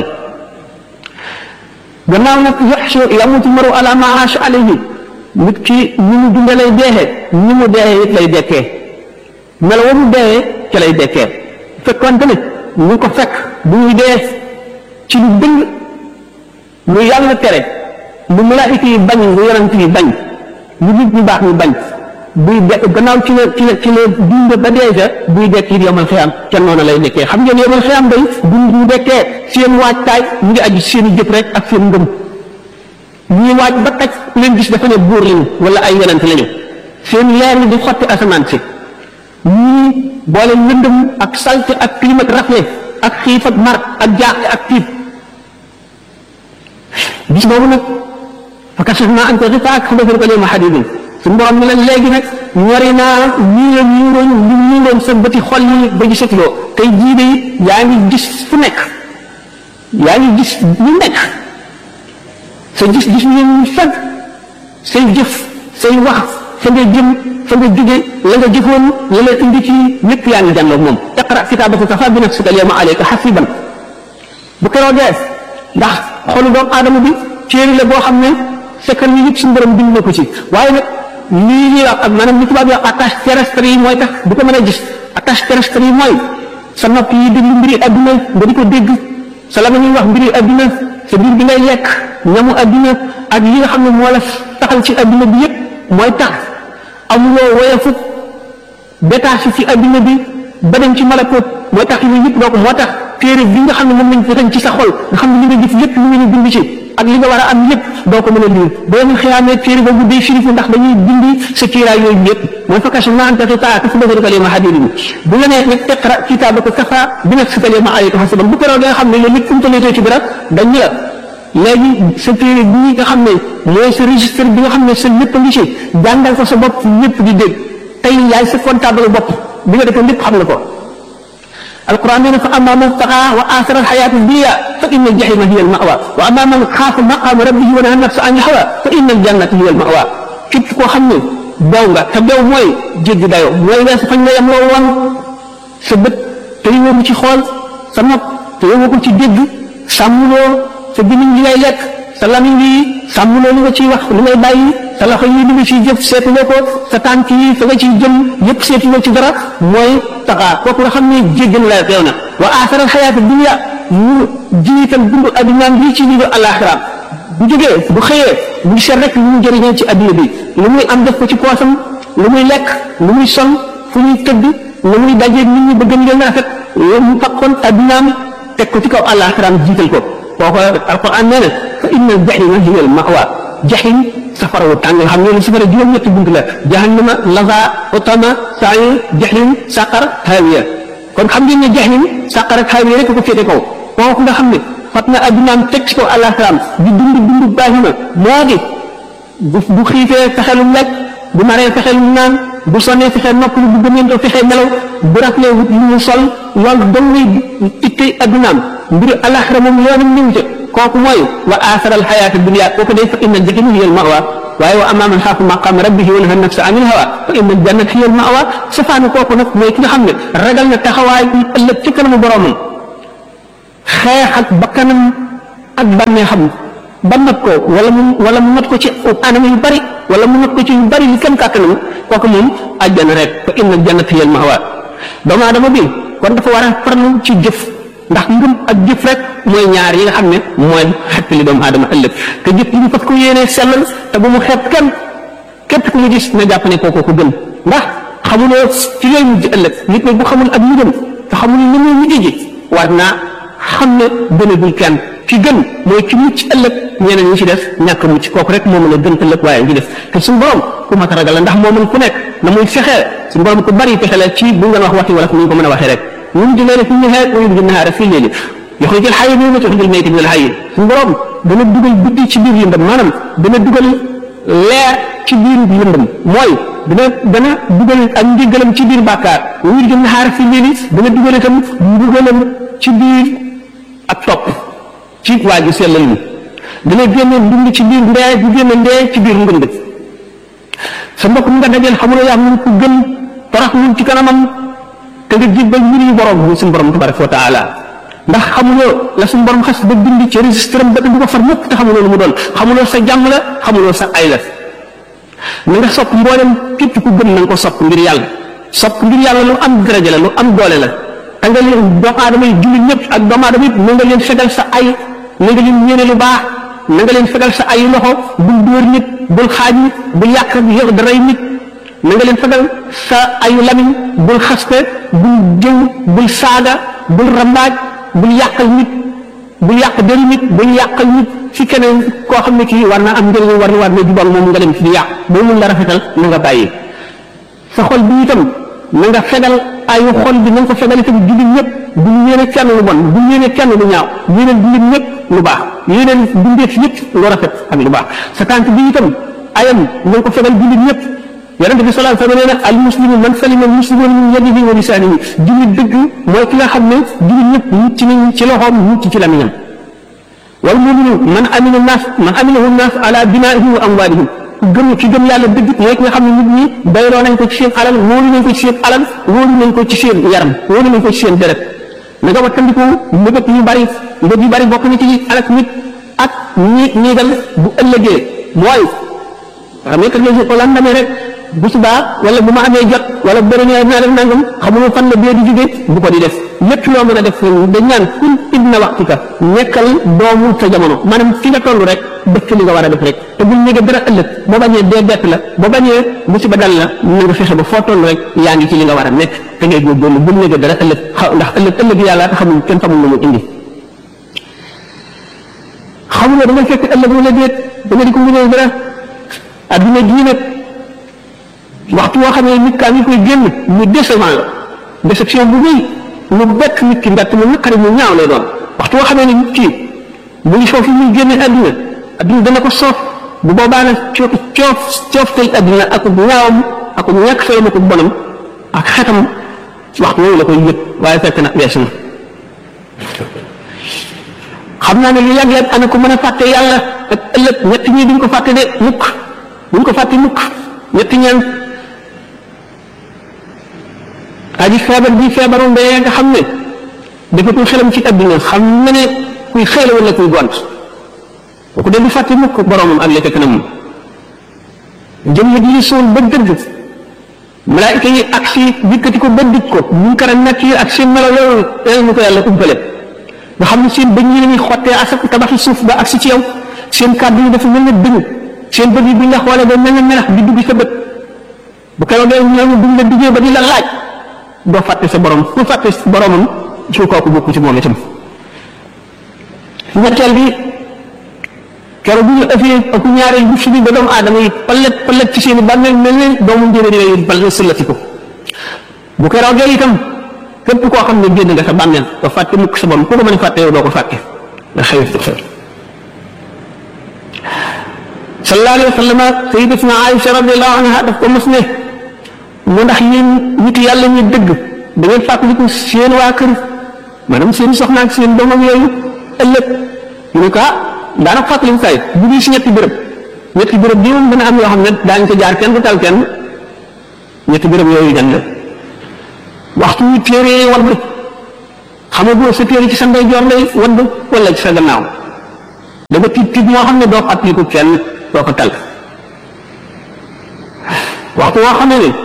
gannaaw nag yaxshu yamutu maru ala ma aasha alayhi nit ki ni mu dunde lay deexee ni mu deexee it lay dekkee melo wa mu deexee ca lay dekkee fekkoon tamit ñu ko fekk bu ñuy dee ci lu dëng lu yàlla tere lu malaayika yi bañ lu yonent yi bañ lu nit ñu baax ñu bañ buy de gannaaw ci la ci la ci la dund ba dee sa buy dekk it yomal xiyam ca noonu lay nekkee xam ngeen yomal xiyam day dund ñu dekkee seen waajtaay mu ngi aju seen i jëf rek ak seen ngëm ñuy waaj ba taj leen gis dafa ne buur lañu wala ay yonent lañu seen leer yi di xotti asamaan si ñii boole lëndëm ak salte ak climat rafle ak xiif ak mar ak jaaxle ak tiit bis boobu nag fa kashafnaa anka ghitaa'ak fa basaruka al-yawma hadiidun suñu borom ne la léegi nag ñori naa ñii la ñuuroon li ñuuroon sa bëti xol yi ba gisatuloo tey jii de yaa ngi gis fu nekk yaa ngi gis ñu nekk sa gis-gis ñu fag say jëf say wax fa nga jëm fa nga jóge la nga jëfoon la la indi ci lépp yaa ngi jànloog moom iqra kitaabaka kafaa bi nafsika al-yawma alayka hasiiban bu keroogee ndax xolu doomu aadama bi téere la boo xam ne secret yi yëpp suñu borom bind na ko ci waaye nag lii ñuy wax ak maanaam li tubaab yi wax attache terrestre yi mooy tax du ko mën a gis attache terrestre yi mooy sa nopp yi déglu mbiri adduna nga di ko dégg sa la ñuy wax mbiri adduna sa biir bi ngay lekk ñamu adduna ak yi nga xam ne moo la taxal ci adduna bi yëpp mooy tax amuloo woyefu détaché ci adduna bi ba dem ci malakut mooy tax yooyu yëpp doo ko moo tax téere bi nga xam ne moom lañ fetañ ci sa xol nga xam ne li nga gis lépp lu ngeen bind ci ak li nga war a am lépp doo ko mën a lire boo ñu xiyaamee téere boobu day firifu ndax dañuy bindi sa kiiraay yooyu yëpp mooy fa kashafnaa anka ghitaa'aka fa basaruka al-yawma hadiidun bu la nee nag iqra kitaabaka kafaa bi nafsika al-yawma alayka hasiiban bu keroog nga xam ne loolu lépp fu mu tollee ci dara dañ la léegi sa téere bii nga xam ne mooy sa registre bi nga xam ne sa lépp a ngi ci jàngal ko sa bopp ñëpp di dégg tey yaay sa comptable bopp bi nga defee lépp xam nga ko القرآن يقول فأما من طغى وآثر الحياة الدنيا فإن الجحيم هي المأوى وأما من خاف مقام ربه ونهى النفس عن الهوى فإن الجنة هي المأوى képp koo xam ne daw nga te daw mooy jéggi dayoo mooy weesu fañ la yem loo woon sa bët te yowoo ko ci xool sa nopp te yowoo ko ci dégg sàmmuloo sa gémmiñ li ngay lekk sa lamiñ bi sàmmuloo li nga ciy wax li ngay bàyyi sa loxo yi li nga ciy jëf seetuloo ko sa tànk yi fa nga ciy jëm yëpp seetuloo ci dara mooy taxaa kooku nga xam ne jéggal la teew na wa aasaral xayaata dunya mu jiital dundu addunaam bii ci dundu alaxiraam bu jógee bu xëyee bu ngi seet rek lu mu jëriñoo ci adduna bi lu muy am def ko ci poosam lu muy lekk lu muy sol fu muy tëdd lu muy dajee nit ñi ba gën leen rafet loolu mu fakkoon addunaam teg ko ci kaw alaxiraam jiital ko kooku alquran nee na fa inna aljahima hiya almawa jahim safara wu tàng xam ngeen safara juróom-ñetti bunt la jahannama laza utama sa'i jahim saqar hawiya kon xam ngeen ne jahim saqar ak hawiya rek ko féete kaw kooku nga xam ne fat na addunaam teg ci kaw alaxiraam di dund dund baahima moo di bu bu xiifee fexelum lekk bu maree fexelum naan bu sonnee fexe noppalu bu gëmeentoo fexe nelaw bu raflee wut lu mu sol loolu dong ngay ittey addunaam mbiru alaxira moom yoonam ñëw ca kooku mooy wa aasaral xayaata dunya kooku day fa inna jahima hiya al mawa waaye wa amma man xaafa maqaama rabbihi wa naha nafsa anil hawa fa inna al jannata hiya al mawa safaanu kooku nag mooy ki nga xam ne ragal na taxawaay bi ëllëg ci kanamu boromam xeex ak bakkanam ak bànneexam ba not ko wala mu wala mu not ko ci anam yu bari wala mu not ko ci yu bari li kenn kàttanam kooku moom àjjana rek fa inna al jannata hiya al mawa doomu aadama bi kon dafa war a farlu ci jëf ndax ngëm ak jëf rek mooy ñaar yi nga xam ne mooy xettali doomu aadama ëllëg te jëf yi ñu fas ko yéenee sellal te bu mu xeeb kenn képp ku mu gis na jàpp ne kooku ko gën ndax xamuloo ci yooyu mujj ëllëg nit ñi bu xamul ak mujjam te xamul ni muy mujj ji war naa xam ne gënagul kenn ci gën mooy ci mucc ëllëg ñeneen ñi ci def ñàkk mucc kooku rek moo mën a gën ëllëg waaye ngi def te suñu borom ku mat a ragal la ndax moo mën ku nekk na muy fexee suñu borom ku bari pexe la ci bu ngeen wax waxi wala fu ñu ko mën a waxee rek يولد الليل في النهار ويولد النهار في الليل يخرج الحي من الميت ويخرج الميت من الحي suñu borom dana dugal guddi ci biir lëndëm maanaam dana dugal leer ci biir lëndëm mooy dana dana dugal ak njëgalam ci biir bàkkaar ويولد النهار في الليل dana dugal itam mbugalam ci biir ak topp ci waa ji sellal ni dana génne ndund ci biir ndee bu génne ndee ci biir ngënd sa mbokk mi nga dajeel xamuloo yaa mun ko gën torox mun ci kanamam te nga jébbal mbir yu borom bi suñu borom tabaraka wa taala ndax xamuloo la suñu borom xas ba bind ci registre am ba du ko far mukk te xamuloo lu mu doon xamuloo sa jàmm la xamuloo sa ay la na nga sopp mboolem képp ku gëm na nga ko sopp ngir yàlla sopp ngir yàlla lu am daraja la lu am doole la te nga leen doomu aadama yi jullit ñëpp ak doomu aadama yëpp na nga leen fegal sa ay na nga leen yéene lu baax na nga leen fegal sa ay loxo bul dóor nit bul xaaj nit bul yàq yow daray nit na nga leen fegal sa ayu lamiñ bul xaste bul jëw bul saaga bul rambaaj bul yàqal nit bul yàq dëri nit bul yàqal nit ci keneen koo xam ne kii war na am njëriñ war na war na jubal moom nga dem ci di yàq boo mun la rafetal na nga bàyyi sa xol bi itam na nga fegal ayu xol bi na nga ko fegal itam jullit ñëpp bu ñu yéene kenn lu bon bu ñu yéene kenn lu ñaaw yéeneen jullit ñëpp lu baax yéeneen bindeef yëpp lu rafet ak lu baax sa tànk bi itam ayam na nga ko fegal jullit ñëpp yonente bi sallallahu alayhi wa sallam nee na al muslimu man salima al muslimuna min yadihi wa lisanihi jullit dëgg mooy ki nga xam ne jullit ñëpp mucc nañ ci loxoom mucc ci lamiñam wal muminu man amina naas man aminahu naas ala binaihim wa amwalihim ku gëm ki gëm yàlla dëgg mooy ki nga xam ne nit ñi bayloo nañ ko ci seen alal wóolu nañ ko ci seen alal wóolu nañ ko ci seen yaram wóolu nañ ko ci seen deret na nga wattandiku mbëgët yu bari mbëgg yu bari bokk na ci alak nit ak ñi ñi dal bu ëllëgee mooy xam nga kat ko lan demee rek bu subaa wala bu ma amee jot wala bu bëri naa def nangam xamuloo fan la bee di jóge bu ko di def lépp loo mën a def dañ naan kun ibna waxtika nekkal doomu sa jamono maanaam fi nga toll rek def ci li nga war a def rek te bul ñëge dara ëllëg boo bañee dee bett la boo bañee musiba dal la na nga fexe ba foo toll rek yaa ngi ci li nga war a nekk te ngay góorgóorlu bul ñëge dara ëllëg ndax ëllëg ëllëg yàlla te xamul kenn xamul lu mu indi xamuloo da nga fekk ëllëg wala déet da nga di ko mënee dara adduna jii nag waxtu woo xam ne nit kaa ngi koy génn mu décevant la déception bu rëy lu bett nit ki mbett mu naqari mu ñaaw lay doon waxtu woo xam ne nit ki mu ngi foofu muy génne adduna adduna dana ko soof bu boobaa nag coof coof coof tey adduna ak ñaawam ak ñàkk fay na ko bonam ak xetam waxtu woowu la koy yëg waaye fekk na weesu na xam naa ne lu yàgg yàgg ana ko mën a fàtte yàlla ak ëllëg ñett ñi duñ ko fàtte de mukk duñ ko fàtte mukk ñetti ñaan aji feebar bi feebaru mbéy nga xam ne defatul xelam ci adduna xam na ne kuy xëy wala kuy gont kooku de du fàtte mukk boromam ak lekk kanam jëm ya di suul ba dëgg malaayika yi ak si dikkati ko ba dig ko ñu kara nekk yi ak seen melo loolu yàlla ñu ko yàlla umpale nga xam ne seen bëñ yi la ñuy xottee asak tabaxi suuf ba ak si ci yow seen kàddu yi dafa mel ne dëgg seen bët yi buñ la xoolee ba mel ne melax di dugg sa bët bu keroog ñoom buñ la duggee ba di la laaj doo fàtte sa borom ku fàtte boromam ci kooku bokku ci moom itam ñetteel bi keroog bu ñu ëffee ak ñaareel bu fi ba doomu aadama yi palet palet ci seen i bàmmeel mel ne doomu njëriñ yi bal sëllati ko bu keroogee itam képp koo xam ne génn nga sa bàmmeel doo fàtte mukk sa borom ku ko mën a fàtte yow doo ko fàtte nga xëy xew sallallahu alayhi wa sallam sayyidatuna Aïcha radiyallahu anha daf ko mos ne mu ndax yéen nit yàlla ñu dëgg da ngeen fàttaliku seen waa kër maanaam seen soxna ak seen doomam yooyu ëllëg ñu ne ko ah daanaka fàttaliku kay bu ñuy si ñetti béréb ñetti béréb bi moom dana am yoo xam ne daañu ko jaar kenn du tal kenn ñetti béréb yooyu gan la waxtu wi téere wadd xamagoo sa téere ci sa ndeyjoor lay wadd wala ci sa gannaaw da nga tiit tiit moo xam ne doo fàttaliku kenn doo ko tal waxtu woo xam ne ne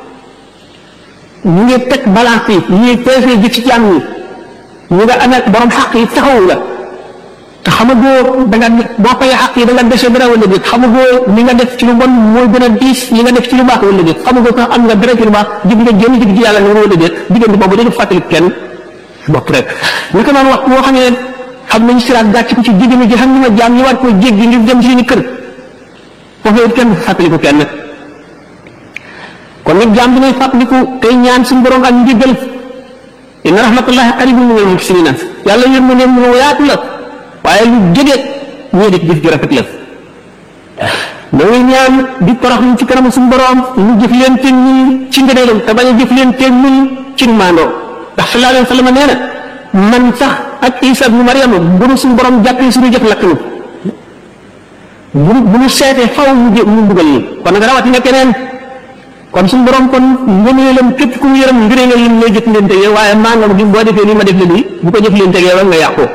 ñu ngi teg balance yi ñu ngi peese ji ci jàmm yi ñu nga amee borom xaq yi taxawu la te xamagoo da nga boo fay xaq yi da nga dese dara wala déet xamagoo li nga def ci lu bon mooy gën a diis li nga def ci lu baax wala déet xamagoo sax am nga dara ci lu baax jig nga génn jig ci yàlla nga wala déet diggante boobu dañu fàttali kenn bopp rek naka noonu waxtu boo xam ne xam nañu siraat gàcc ko ci jigéen ji xam ne ma jaam ñu war koo jéggi ngir dem ci suñu kër foofu it kenn fàttali ko kenn kon nag jaam bi nay fàttaliku tey ñaan suñu borom ak njëggal inna rahmatullahi qaribun minal muhsinina yàlla yërmandeem mu yaatu la waaye lu jege ñii di jëf ju rafet la da ngay ñaan di torox ñu ci kanam suñu borom ñu jëf leen te ñun ci ngëneelam te bañ a jëf leen te ñun ci maandoo ndax sallallahu alayhi wa sallam nee na man sax ak Isa ibnu Maryam bu nu suñu borom jàppee suñu jëf lakk nu bu bu nu seetee faw mu jë mu mbugal ñu kon nag rawatina keneen kon suñu borom kon ngëneelam képp ku mu yërëm ngëneelam lim lay jëf leen tegee waaye maanaam bi boo defee nii ma def la nii bu ko jëf leen tegee wa nga yàqoo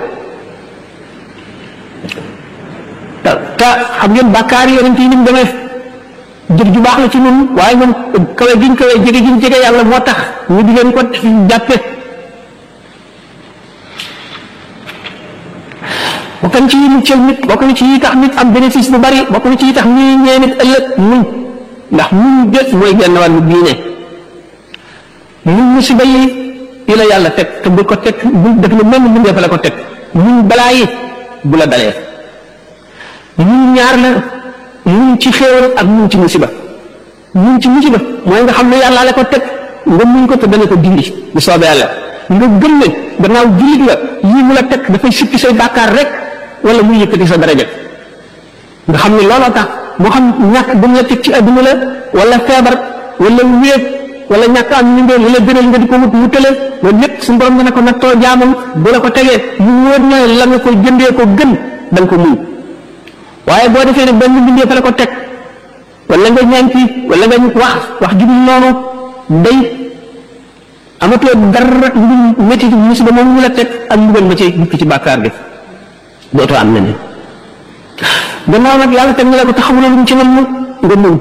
te te xam ngeen bàkkaar yi yonent yi ni mu demee jëf ju baax la ci ñun waaye ñoom kawe giñ kawe jege giñ jege yàlla moo tax ñu di leen ko jàppe bokk na ci yi muccal nit bokk na ci yi tax nit am bénéfice bu bari bokk na ci yi tax ñuy ñee nit ëllëg muñ ndax muñ jët mooy genn wàllu diine muñ musiba yi yi la yàlla teg te bu ko teg bu def na mel ni fa la ko teg muñ balaa yi bu la dalee muñ ñaar la muñ ci xéewal ak muñ ci musiba muñ ci musiba mooy nga xam ne yàlla la ko teg nga muñ ko te dana ko dindi bu soobee yàlla nga gëm ne gannaaw jullit la yii mu la teg dafay sippi say bàkkaar rek wala muy yëkkati sa daraja nga xam ne looloo tax moo xam ñàkk bu mu la teg ci adduna la wala feebar wala wéet wala ñàkk am ñu ngeen wala gënal nga di ko wut mu tële loolu lépp suñu borom dana ko nattoo jaamam bu la ko tegee mu wóor na la nga ko jëndee ko gën da nga ko muñ waaye boo defee ne benn bindee fa la ko teg wala nga ñaan ci wala nga wax wax ju dul noonu day amatoo dara lu métti musiba moom ñu la teg ak mbugal ma ci dukki ci bàkkaar gi dootoo am na ne gannaaw nag yàlla teg na la ko taxawula lu mu ci nam nga muñ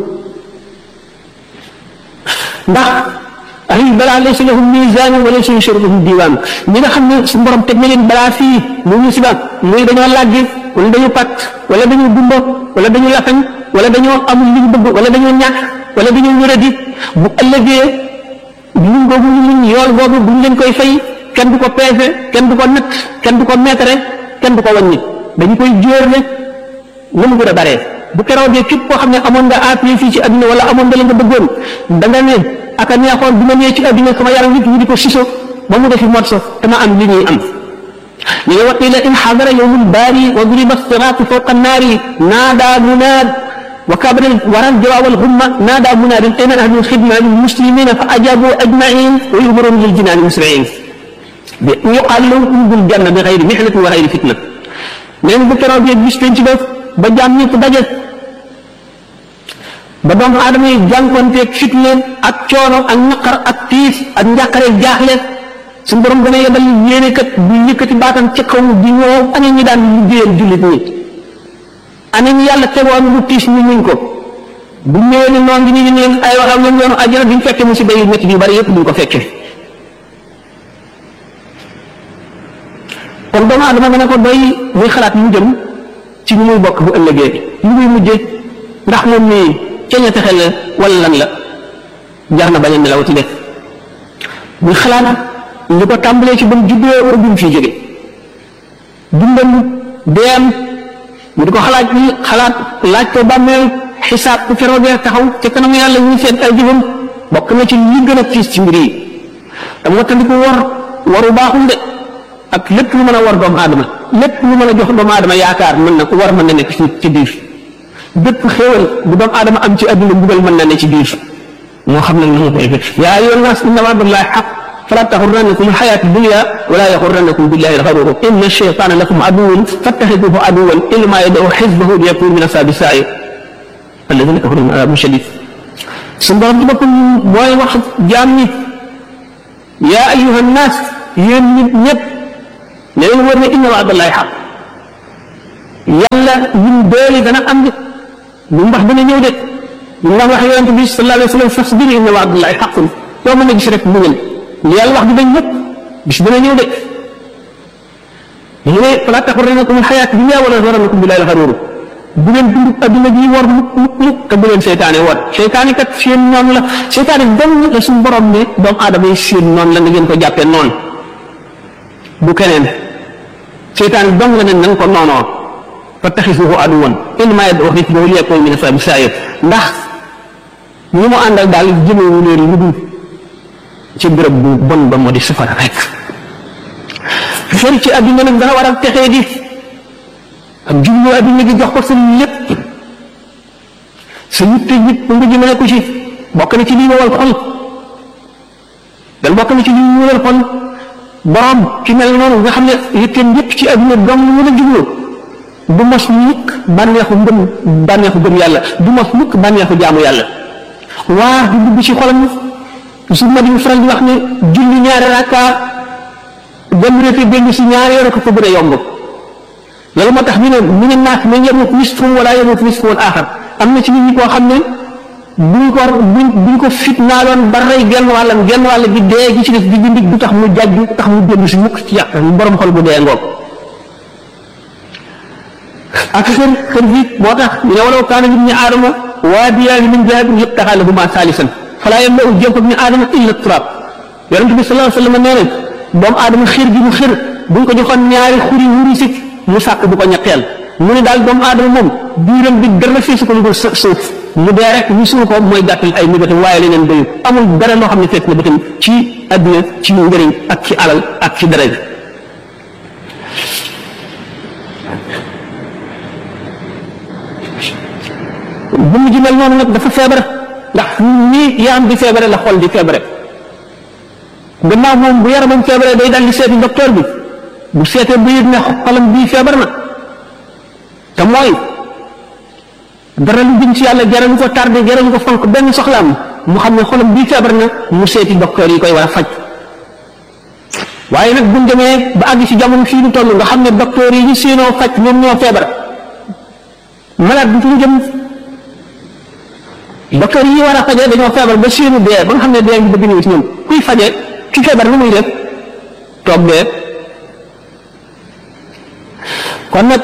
ndax ay balaa laysa lahum misaan wa laysa yushribuhum diiwaan ñi nga xam ne su borom teg na leen balaa fii mu musiba muy dañoo làggi wala dañu pat wala dañoo gumba wala dañu lafañ wala dañoo amul li ñu bëgg wala dañoo ñàkk wala dañoo wéradi bu ëllëgee muñ googu ñu muñ yool googu buñ leen koy fay kenn du ko peese kenn du ko natt kenn du ko meetare kenn du ko wàññi dañu koy jóor ne lu mu gën a baree bu keroogee képp koo xam ne amoon nga appui fii ci adduna wala amoon nga la nga bëggoon da nga ne aka neexoon bi ma nee ci adduna sama yaram nit ñi di ko siso ba mu defi morso te ma am li ñuy am ñu ne waqila in xadara yowmul baari wa duriba siraatu fawqa annaari naada munaad wa kabara waral jawaab alxumma naada munaadin ayna ahlu lxidma lilmuslimina fa ajabu ajmain wa yumarun lil jinaani musriin bi yuqaal lahum udxulul janna bi xayri mihnatin wa xayri fitna neen bu keroogee bis penc def ba jaam ñëpp daje ba doomu aadama yi jànkonteeg fitna ak coono ak naqar ak tiis ak njàqare jaaxle suñu borom dana yebal yéene kat bu yëkkati baatam ca kaw di ñëw ana ñi daan liggéeyal jullit ñi ana ñi yàlla tegoon lu tiis ñu muñ ko bu ñëwee ne noon gi ñu leen ay waxam ñoom yoonu àjjana duñ fekke musiba yu métti yu bari yëpp duñ ko fekke kon doomu aadama dana ko doy muy xalaat mu jëm ci ñu muy bokk bu ëllëgee ñu muy mujje ndax moom nii ca ña texe la wala lan la jar na bañ a nelaw ci def muy xalaat li ko tàmbalee ci ba mu juddoo war a bi mu fii jóge dundam deem mu di ko xalaat ni xalaat laaj ko bàmmeel xisaab ku feroogee taxaw ca kanam yàlla ñu seet ay jëfam bokk na ci li gën a tiis ci mbir yi te moo tax di ko war waru baaxul de ak lépp lu mën a war doomu aadama lépp lu mën a jox doomu aadama yaakaar mën na war mën na nekk ci ci biir bépp xéewal bu doomu aadama am ci adduna mbugal mën na ne ci biir moo xam nag na mu koy fekk yaa ayyuhan naas inna wa'dallahi haqq fala taxurrannakum alxayaatu dunya wala yaxurrannakum billahi alxaruur inna shaytaana lakum aduwwun fattaxiduhu aduwwan innamaa yad'u xisbahu liyakunu min ashaabi sa'iir alladina kafaru min adabin shadid suñu borom ci boppam mooy wax jaam ñi yaa ayuha nnaas yéen nit ñëpp ne leen wër ne inna waadallahi xaq yàlla ñun doole dana am de lu mu wax dana ñëw de ñu daan wax yonente bi sallallahu alayhi wa sallam fasbir inna waadallahi xaqun yow mën na gis rek muñal li yàlla wax di dañ ñëpp bis dana ñëw de mu ne fala taxurrannakum alxayaatu dunya wala yaxurrannakum billahi alxaruur bu leen dund adduna bi war mukk mukk mukk te bu leen seytaane war seytaane kat seen noon la seytaane dong la suñu borom ne doomu aadama yi seen noon la na ngeen ko jàppee noonu bu keneen seytaane dong la ne na nga ko noonoo fattaxisuhu aduwan innamaa yad'uu xisbahu liyakuunu min ashaabi sa'iir ndax ñi mu àndal daal jëmewu leen lu dul ci béréb bu bon ba moo di safara rek sori ci adduna nag dana war a texee di ak jublu adduna gi jox ko sa lépp sa yitte yit nga jëmale ko ci bokk na ci lii wowal xol dan bokk na ci lii wowal xol borom ci mel noonu nga xam ne yitteem yépp ci adduna dong mu la jublu du mos mukk bànneexu ngëm bànneexu gëm yàlla du mos mukk bànneexu jaamu yàlla waa du dugg ci xolam su ma di faral di wax ne julli ñaari rakka dem réete dellu si ñaari yore ko ko gën a yomb loolu moo tax ñu ne mu ne naas mais yemut nisfum wala yemut nisfum aaxar am na ci nit ñi koo xam ne buñ ko buñ buñ ko fitnaaloon ba rey genn wàllam genn wàll gi dee gi ci def di dindi du tax mu jàjj du tax mu dellu si mukk ci yàq borom xol bu dee ngoog ak seen kër gi moo tax ñu ne walaw kaana min aadama waadiyaani min dahabin yabtaxaa lahumaa saalisan falaa yamla'u jawfa min aadama illa turaab yonent bi sallallahu alayhi wa sallam nee na doomu aadama xir gi mu xir buñ ko joxoon ñaari xuri wuri si mu sàkk bu ko ñetteel mu ne daal doomu aadama moom biiram bi dara feesu ko lu dul suuf mu dee rek ñu suul ko mooy gàttal ay mébatam waaye leneen doyu amul dara loo xam ne fekk na bëtam ci adduna ci njëriñ ak ci alal ak ci dara bu mu ji mel noonu nag dafa feebar ndax nii yaram di feebare la xol di feebare gannaaw moom bu yaramam feebare day dal di seeti docteur bi bu seetee bu yëg ne xolam bii feebar na te mooy dara lu jëm ci yàlla jaralu ko tardé jaralu ko fonk benn soxlaam mu xam ne xolam bii feebar na mu seeti docteur yi koy war a faj waaye nag buñ demee ba àgg ci jamono fii nu toll nga xam ne docteur yi ñu séenoo faj ñoom ñoo feebar malade bi fu mu jëm docteur yi war a fajee dañoo feebar ba séenu dee ba nga xam ne dee ngi bëgg ñëw ci ñoom kuy faje ki feebar lu muy def toog dee kon nag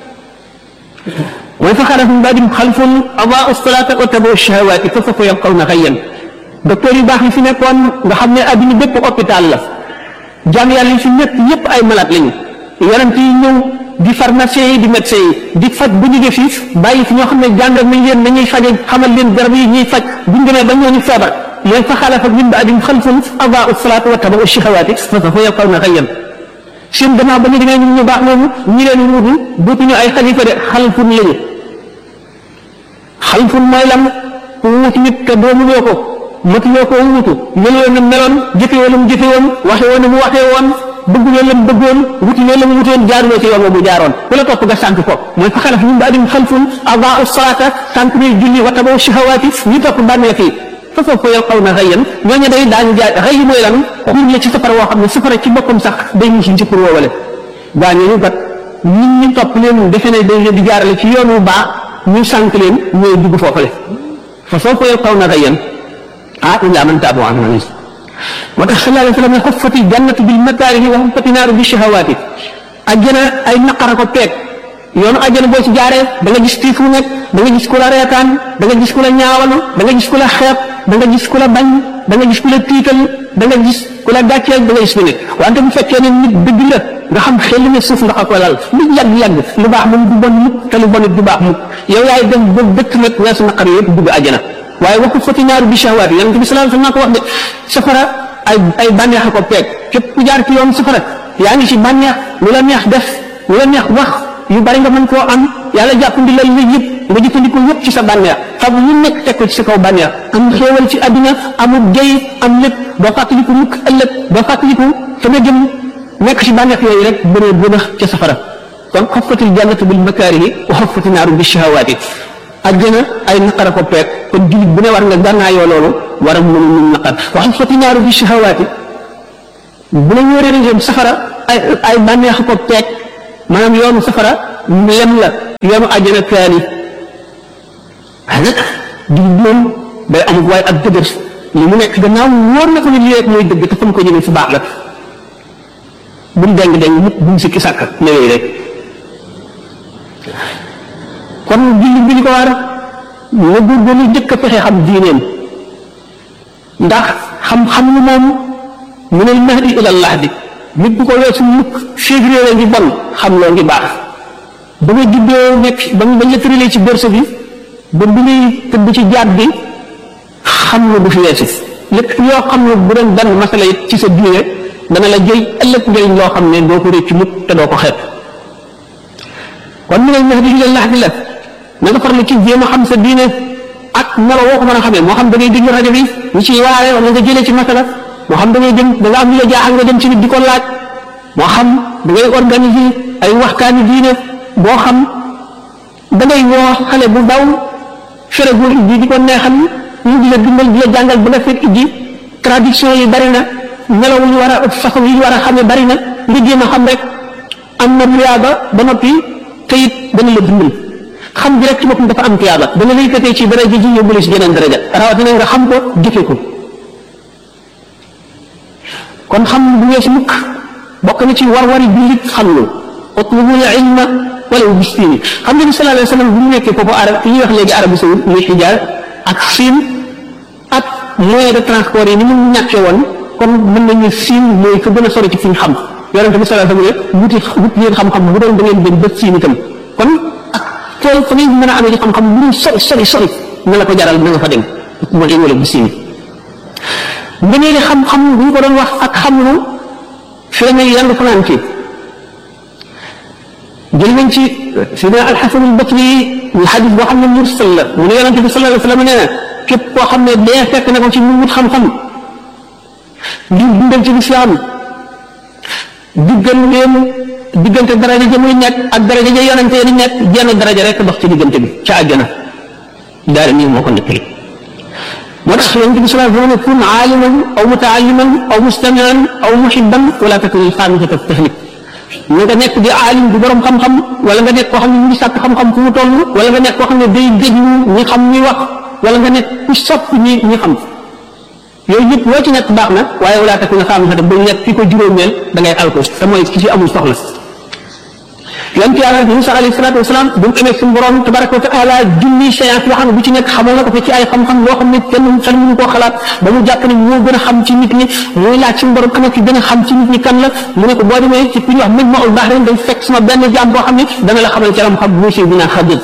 mooy fa xalaf min ba'dihim xalfun adaa'u salaata wa tabaa'u shahawaati fa sawfa yalqawna ghayyan docteur yu baax yi fi nekkoon nga xam ne adduna bépp hôpital la jaam yàlla yi fi nekk yépp ay malade lañu yonent yi ñëw di pharmacien yi di médecin yi di faj bu ñu def bàyyi fi ñoo xam ne jàngal nañ leen nañuy faje xamal leen garab yi ñuy faj buñ demee ba ñooñu feebar mooy fa xalafa min ba'dihim xalfun adaa'u salaata wa tabaa'u shahawaati fa sawfa yalqawna ghayyan seen gannaaw ba ñu demee ñu baax noonu ñi leen wuutu dootuñu ay xalifa de xalfun lañu xalfun mooy lan ku wuutu nit te doomuloo ko matuloo ko wuutu meloo na meloon jëfewoo la mu jëfewoon waxewoo na mu waxee woon bëgguloo la mu bëggoon wutuloo la mu wutoon jaaruloo ci yoon wa mu jaaroon ku la topp nga sànq ko mooy fa xalaf min ba'dihim xalfun adaa'u salaata sànq ñuy julli wa tabaw shahawaati ñu topp bànneex yi fa sawfa yalqawna ghayyan ñooñu day daañu jaay xëy mooy lan xur la ci safara woo xam ne safara ci boppam sax day musi ci pour woowale gaa ñooñu kat nit ñi topp leen defe ne dañ leen di jaarale ci yoon wu baax ñu sànq leen ñooy dugg foofale fa sawfa yalqawna ghayyan ah illaa man taaba wa amila moo tax sallallahu alayhi wa sallam ne xuffati jannatu bil makaarihi wa xuffati naaru bi shahawaati ajjana ay naqara ko teeg yoonu ajjana boo ci jaaree da nga gis tiif mu nekk da nga gis ku la reetaan da nga gis ku la ñaawalu da nga gis ku la xeeb da nga gis ku la bañ da nga gis ku la tiital da nga gis ku la gàcceel da nga gis ku ne wante bu fekkee ne nit dëgg la nga xam xel ne suuf nga ko lal lu yàgg-yàgg lu baax moom du bon mukk te lu bon it du baax mukk yow yaay dem ba dëkk nag weesu naqar yëpp dugg ajjana waaye waxu fati naaru bi shahawaat yi yonent bi sallallahu alayhi wasallam ko wax de safara ay ay bànneex a ko peeg képp ku jaar ci yoon safara yaa ngi ci bànneex lu la neex def lu la neex wax yu bari nga mën koo am yàlla jàppandi la lu yëpp nga jëfandikoo yëpp ci sa bànneex xam lu nekk teg ko ci sa kaw bànneex am xéewal ci àddina amul jëy am lépp doo fàttaliku mukk ëllëg doo fàttaliku fa nga jëm nekk ci bànneex yooyu rek bëree bënax ca safara kon xoffatil jannatu bil makaarihi wa xoffati naaru bi shahawaati àjjana ay naqara ko peeg kon jullit bu ne war nga gànnaayoo loolu war a mën a mun naqar wax fati naaru bi shahawaati bu la ñëwee région safara ay ay bànneex ko peeg maanaam yoonu safara lem la yoonu àjjana kaani waaye nag jullit moom day amul waaye ak dëgër li mu nekk gannaaw wóor na ko ni lii rek mooy dëgg te fa mu ko jëmee fu baax la buñ deng deng mukk buñ sikki sàkk newee rek kon jullit bi ñu ko war na góorgóorlu jëkk a fexe xam diineem ndax xam-xam lu moom mu ne mahdi ila lahdi nit bu ko weesu mukk féeg réere ngi bon xam loo ngi baax ba nga juddoo nekk ba bañ la tëralee ci berse bi ba bi ngay tëdd ci jaat bi xam na du fi weesu lépp yoo xam ne bu doon benn masala it ci sa diine dana la jëy ëllëg njëriñ loo xam ne doo ko réccu mukk te doo ko xeeb kon mu ne mahdi ila lahdi la na nga farlu ci jéem a xam sa diine ak melo woo ko mën a xamee moo xam da ngay déglu rajo bi ñu ciy waare wala nga jëlee ci masala moo xam da ngay dem da nga am lu la jaaxal nga dem ci nit di ko laaj moo xam da ngay organiser ay waxtaani diine boo xam da ngay woo xale bu daw fere bu ijji di ko neexal ñu di la dimbal di la jàngal bu la fekk ijji traduction yi bari na melaw yi war a façon yi war a xamee bari na nga jéem a xam rek am na tuyaaba ba noppi te it dana la dimbal xam bi rek ci boppam dafa am tuyaaba dana lay yëkkatee ci daraja ji yóbbu la ci jeneen daraja rawatina nga xam ko jëfe ko kon xam bu weesu mukk bokk na ci war-wari jullit xam lu utlubul ilma walaw bistiini xam nga ni sallallahu alayhi wa sallam bu ñu nekkee foofu arab fi ñuy wax léegi Arabie Saoudite muy Hijaaz ak Siin ak moyen de transport yi ni mu ñàkkee woon kon mën nañu Siin mooy ko gën a sori ci fi ñu xam yonente bi sallallahu alayhi wa sallam wuti wut yéen xam-xam bu doon da ngeen dem ba Siin itam kon ak tool fa ngeen mën a amee ci xam-xam lu mu sori sori sori na la ko jaral na nga fa dem mooy wala bistiini ngëneeli xam-xam bu ñu ko doon wax ak xam-lu fi la ngay yandu fanaan ci jël nañ ci sidna alxasan albasri ñu xadis boo xam ne mursal la mu ne yonente bi sallallahu alayhi wa sallam nee na képp koo xam ne dee fekk na ko ci mu wut xam-xam di dundal ci lislaam digganteem diggante daraja ja muy nekk ak daraja ja yonente di nekk jenn daraja rek dox ci diggante bi ca àjjana daal nii moo ko nekkali moo tax yonente bi sallallahu alayhi wa sallam kun aaliman aw mutaalliman aw mustamian aw muhibban wala takun alxaamisata tahlik na nga nekk di aalim di borom xam-xam wala nga nekk koo xam ne mu ngi sàkk xam-xam fu mu toll wala nga nekk koo xam ne day déglu ñi xam ñi wax wala nga nekk ku sopp ñi ñi xam yooyu yëpp loo ci nekk baax na waaye wala takun alxaamisata ba nekk ki ko juróomeel da ngay alko te mooy ki ci amul soxla yonent yàlla Musa alayhi salaatu wasalaam bu mu amee suñu borom tabaraka wa taala junni séance yoo xam ne bu ci nekk xamal na ko fi ci ay xam-xam loo xam ne kenn xel mënu koo xalaat ba mu jàpp ne moo gën a xam ci nit ñi muy laaj suñu borom ana ki gën a xam ci nit ñi kan la mu ne ko boo demee ci ku ñuy wax mën ma ul baax ren day fekk sama benn jaam boo xam ne dana la xamal ci xam-xam bu si dina xajal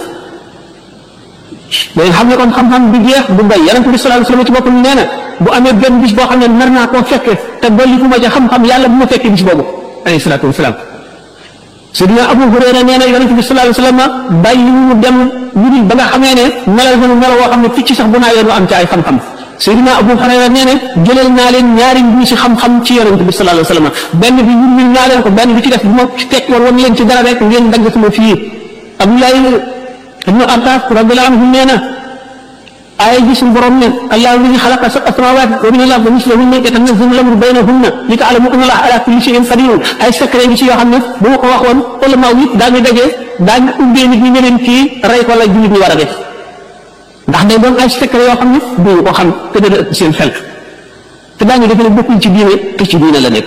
day xam ne kon xam-xam du jeex du bay yonent bi sallallahu alayhi wasallam ci boppam nee na bu amee benn bis boo xam ne nar naa koo fekke te dolli fu ma ca xam-xam yàlla bu ma fekkee bis boobu alayhi salaatu wasalaam Sidina Abu Hurayra nee na yonent bi sallallahu alayhi wa sallam bàyyi mu dem lu dul ba nga xamee ne melal ko melo woo xam ne picc sax bu naa yoon am ci ay xam-xam Sidina Abu Hurayra nee na jëlal naa leen ñaari mbir si xam-xam ci yonent bi sallallahu alayhi wa sallam benn bi yurmil naa leen ko benn bi ci def bu ma tekk woon wan leen ci dara rek ngeen dagg sama fii Abdoulaye ibnu Abbas radiyallahu anhu nee na aaya ji suñu borom ne allahu alladi xalaqa sab'a samawati wa min al-ardi mislahunna yatanazzalu al-amru baynahunna li ta'lamu anna allaha ala kulli shay'in qadir ay secret gi ci yoo xam ne bu ma ko waxoon ulama yi daañu daje daañu ubbee nit ñi ne leen kii rey ko la jullit ñi war a def ndax day doon ay secret yoo xam ne duñu ko xam te dana ëpp seen xel te daañu defe ne bokkul ci diine te ci diine la nekk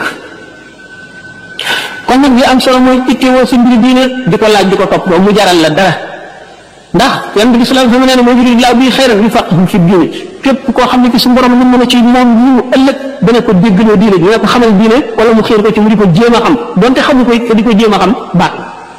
kon nag li am solo mooy ittewoo sa mbiri diine di ko laaj di ko topp ba mu jaral la dara ndax yonent bi sallallahu alayhi wa sallam nee na moo yuridu llaahu bihi xayran yufaqqihhu fi diine képp koo xam ne ki su borom mën na ci moom ñu ëllëg dana ko déggloo diine dina ko xamal diine wala mu xiir ko ci mu di ko jéem a xam donte xamu ko te di ko jéem a xam baax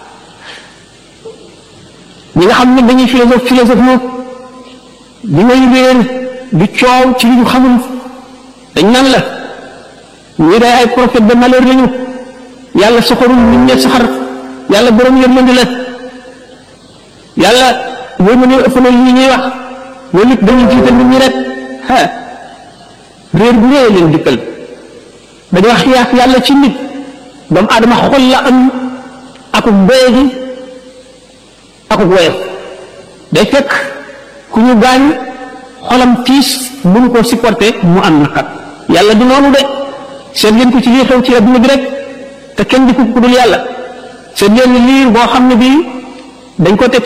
ñi nga xam ne dañuy philosophe philosophe ñu li ngay réer di coow ci li ñu xamul dañ naan la ñii day ay prophète de malheur lañu yàlla soxorul nit ñe saxar yàlla borom yërmande la yàlla mooy mën a ëpp na li ñuy wax loolu it dañuy jiital nit ñi rek ah réer bu réer leen dikkal dañu wax xiyaas yàlla ci nit doomu aadama xol la am akuk mbéy gi akuk woyof day fekk ku ñu gaañ xolam tiis mënu koo supporter mu am naqar yàlla du noonu de seet ngeen ko ci lii xew ci adduna bi rek te kenn di ko ku dul yàlla seet ngeen liir boo xam ne bii dañ ko teg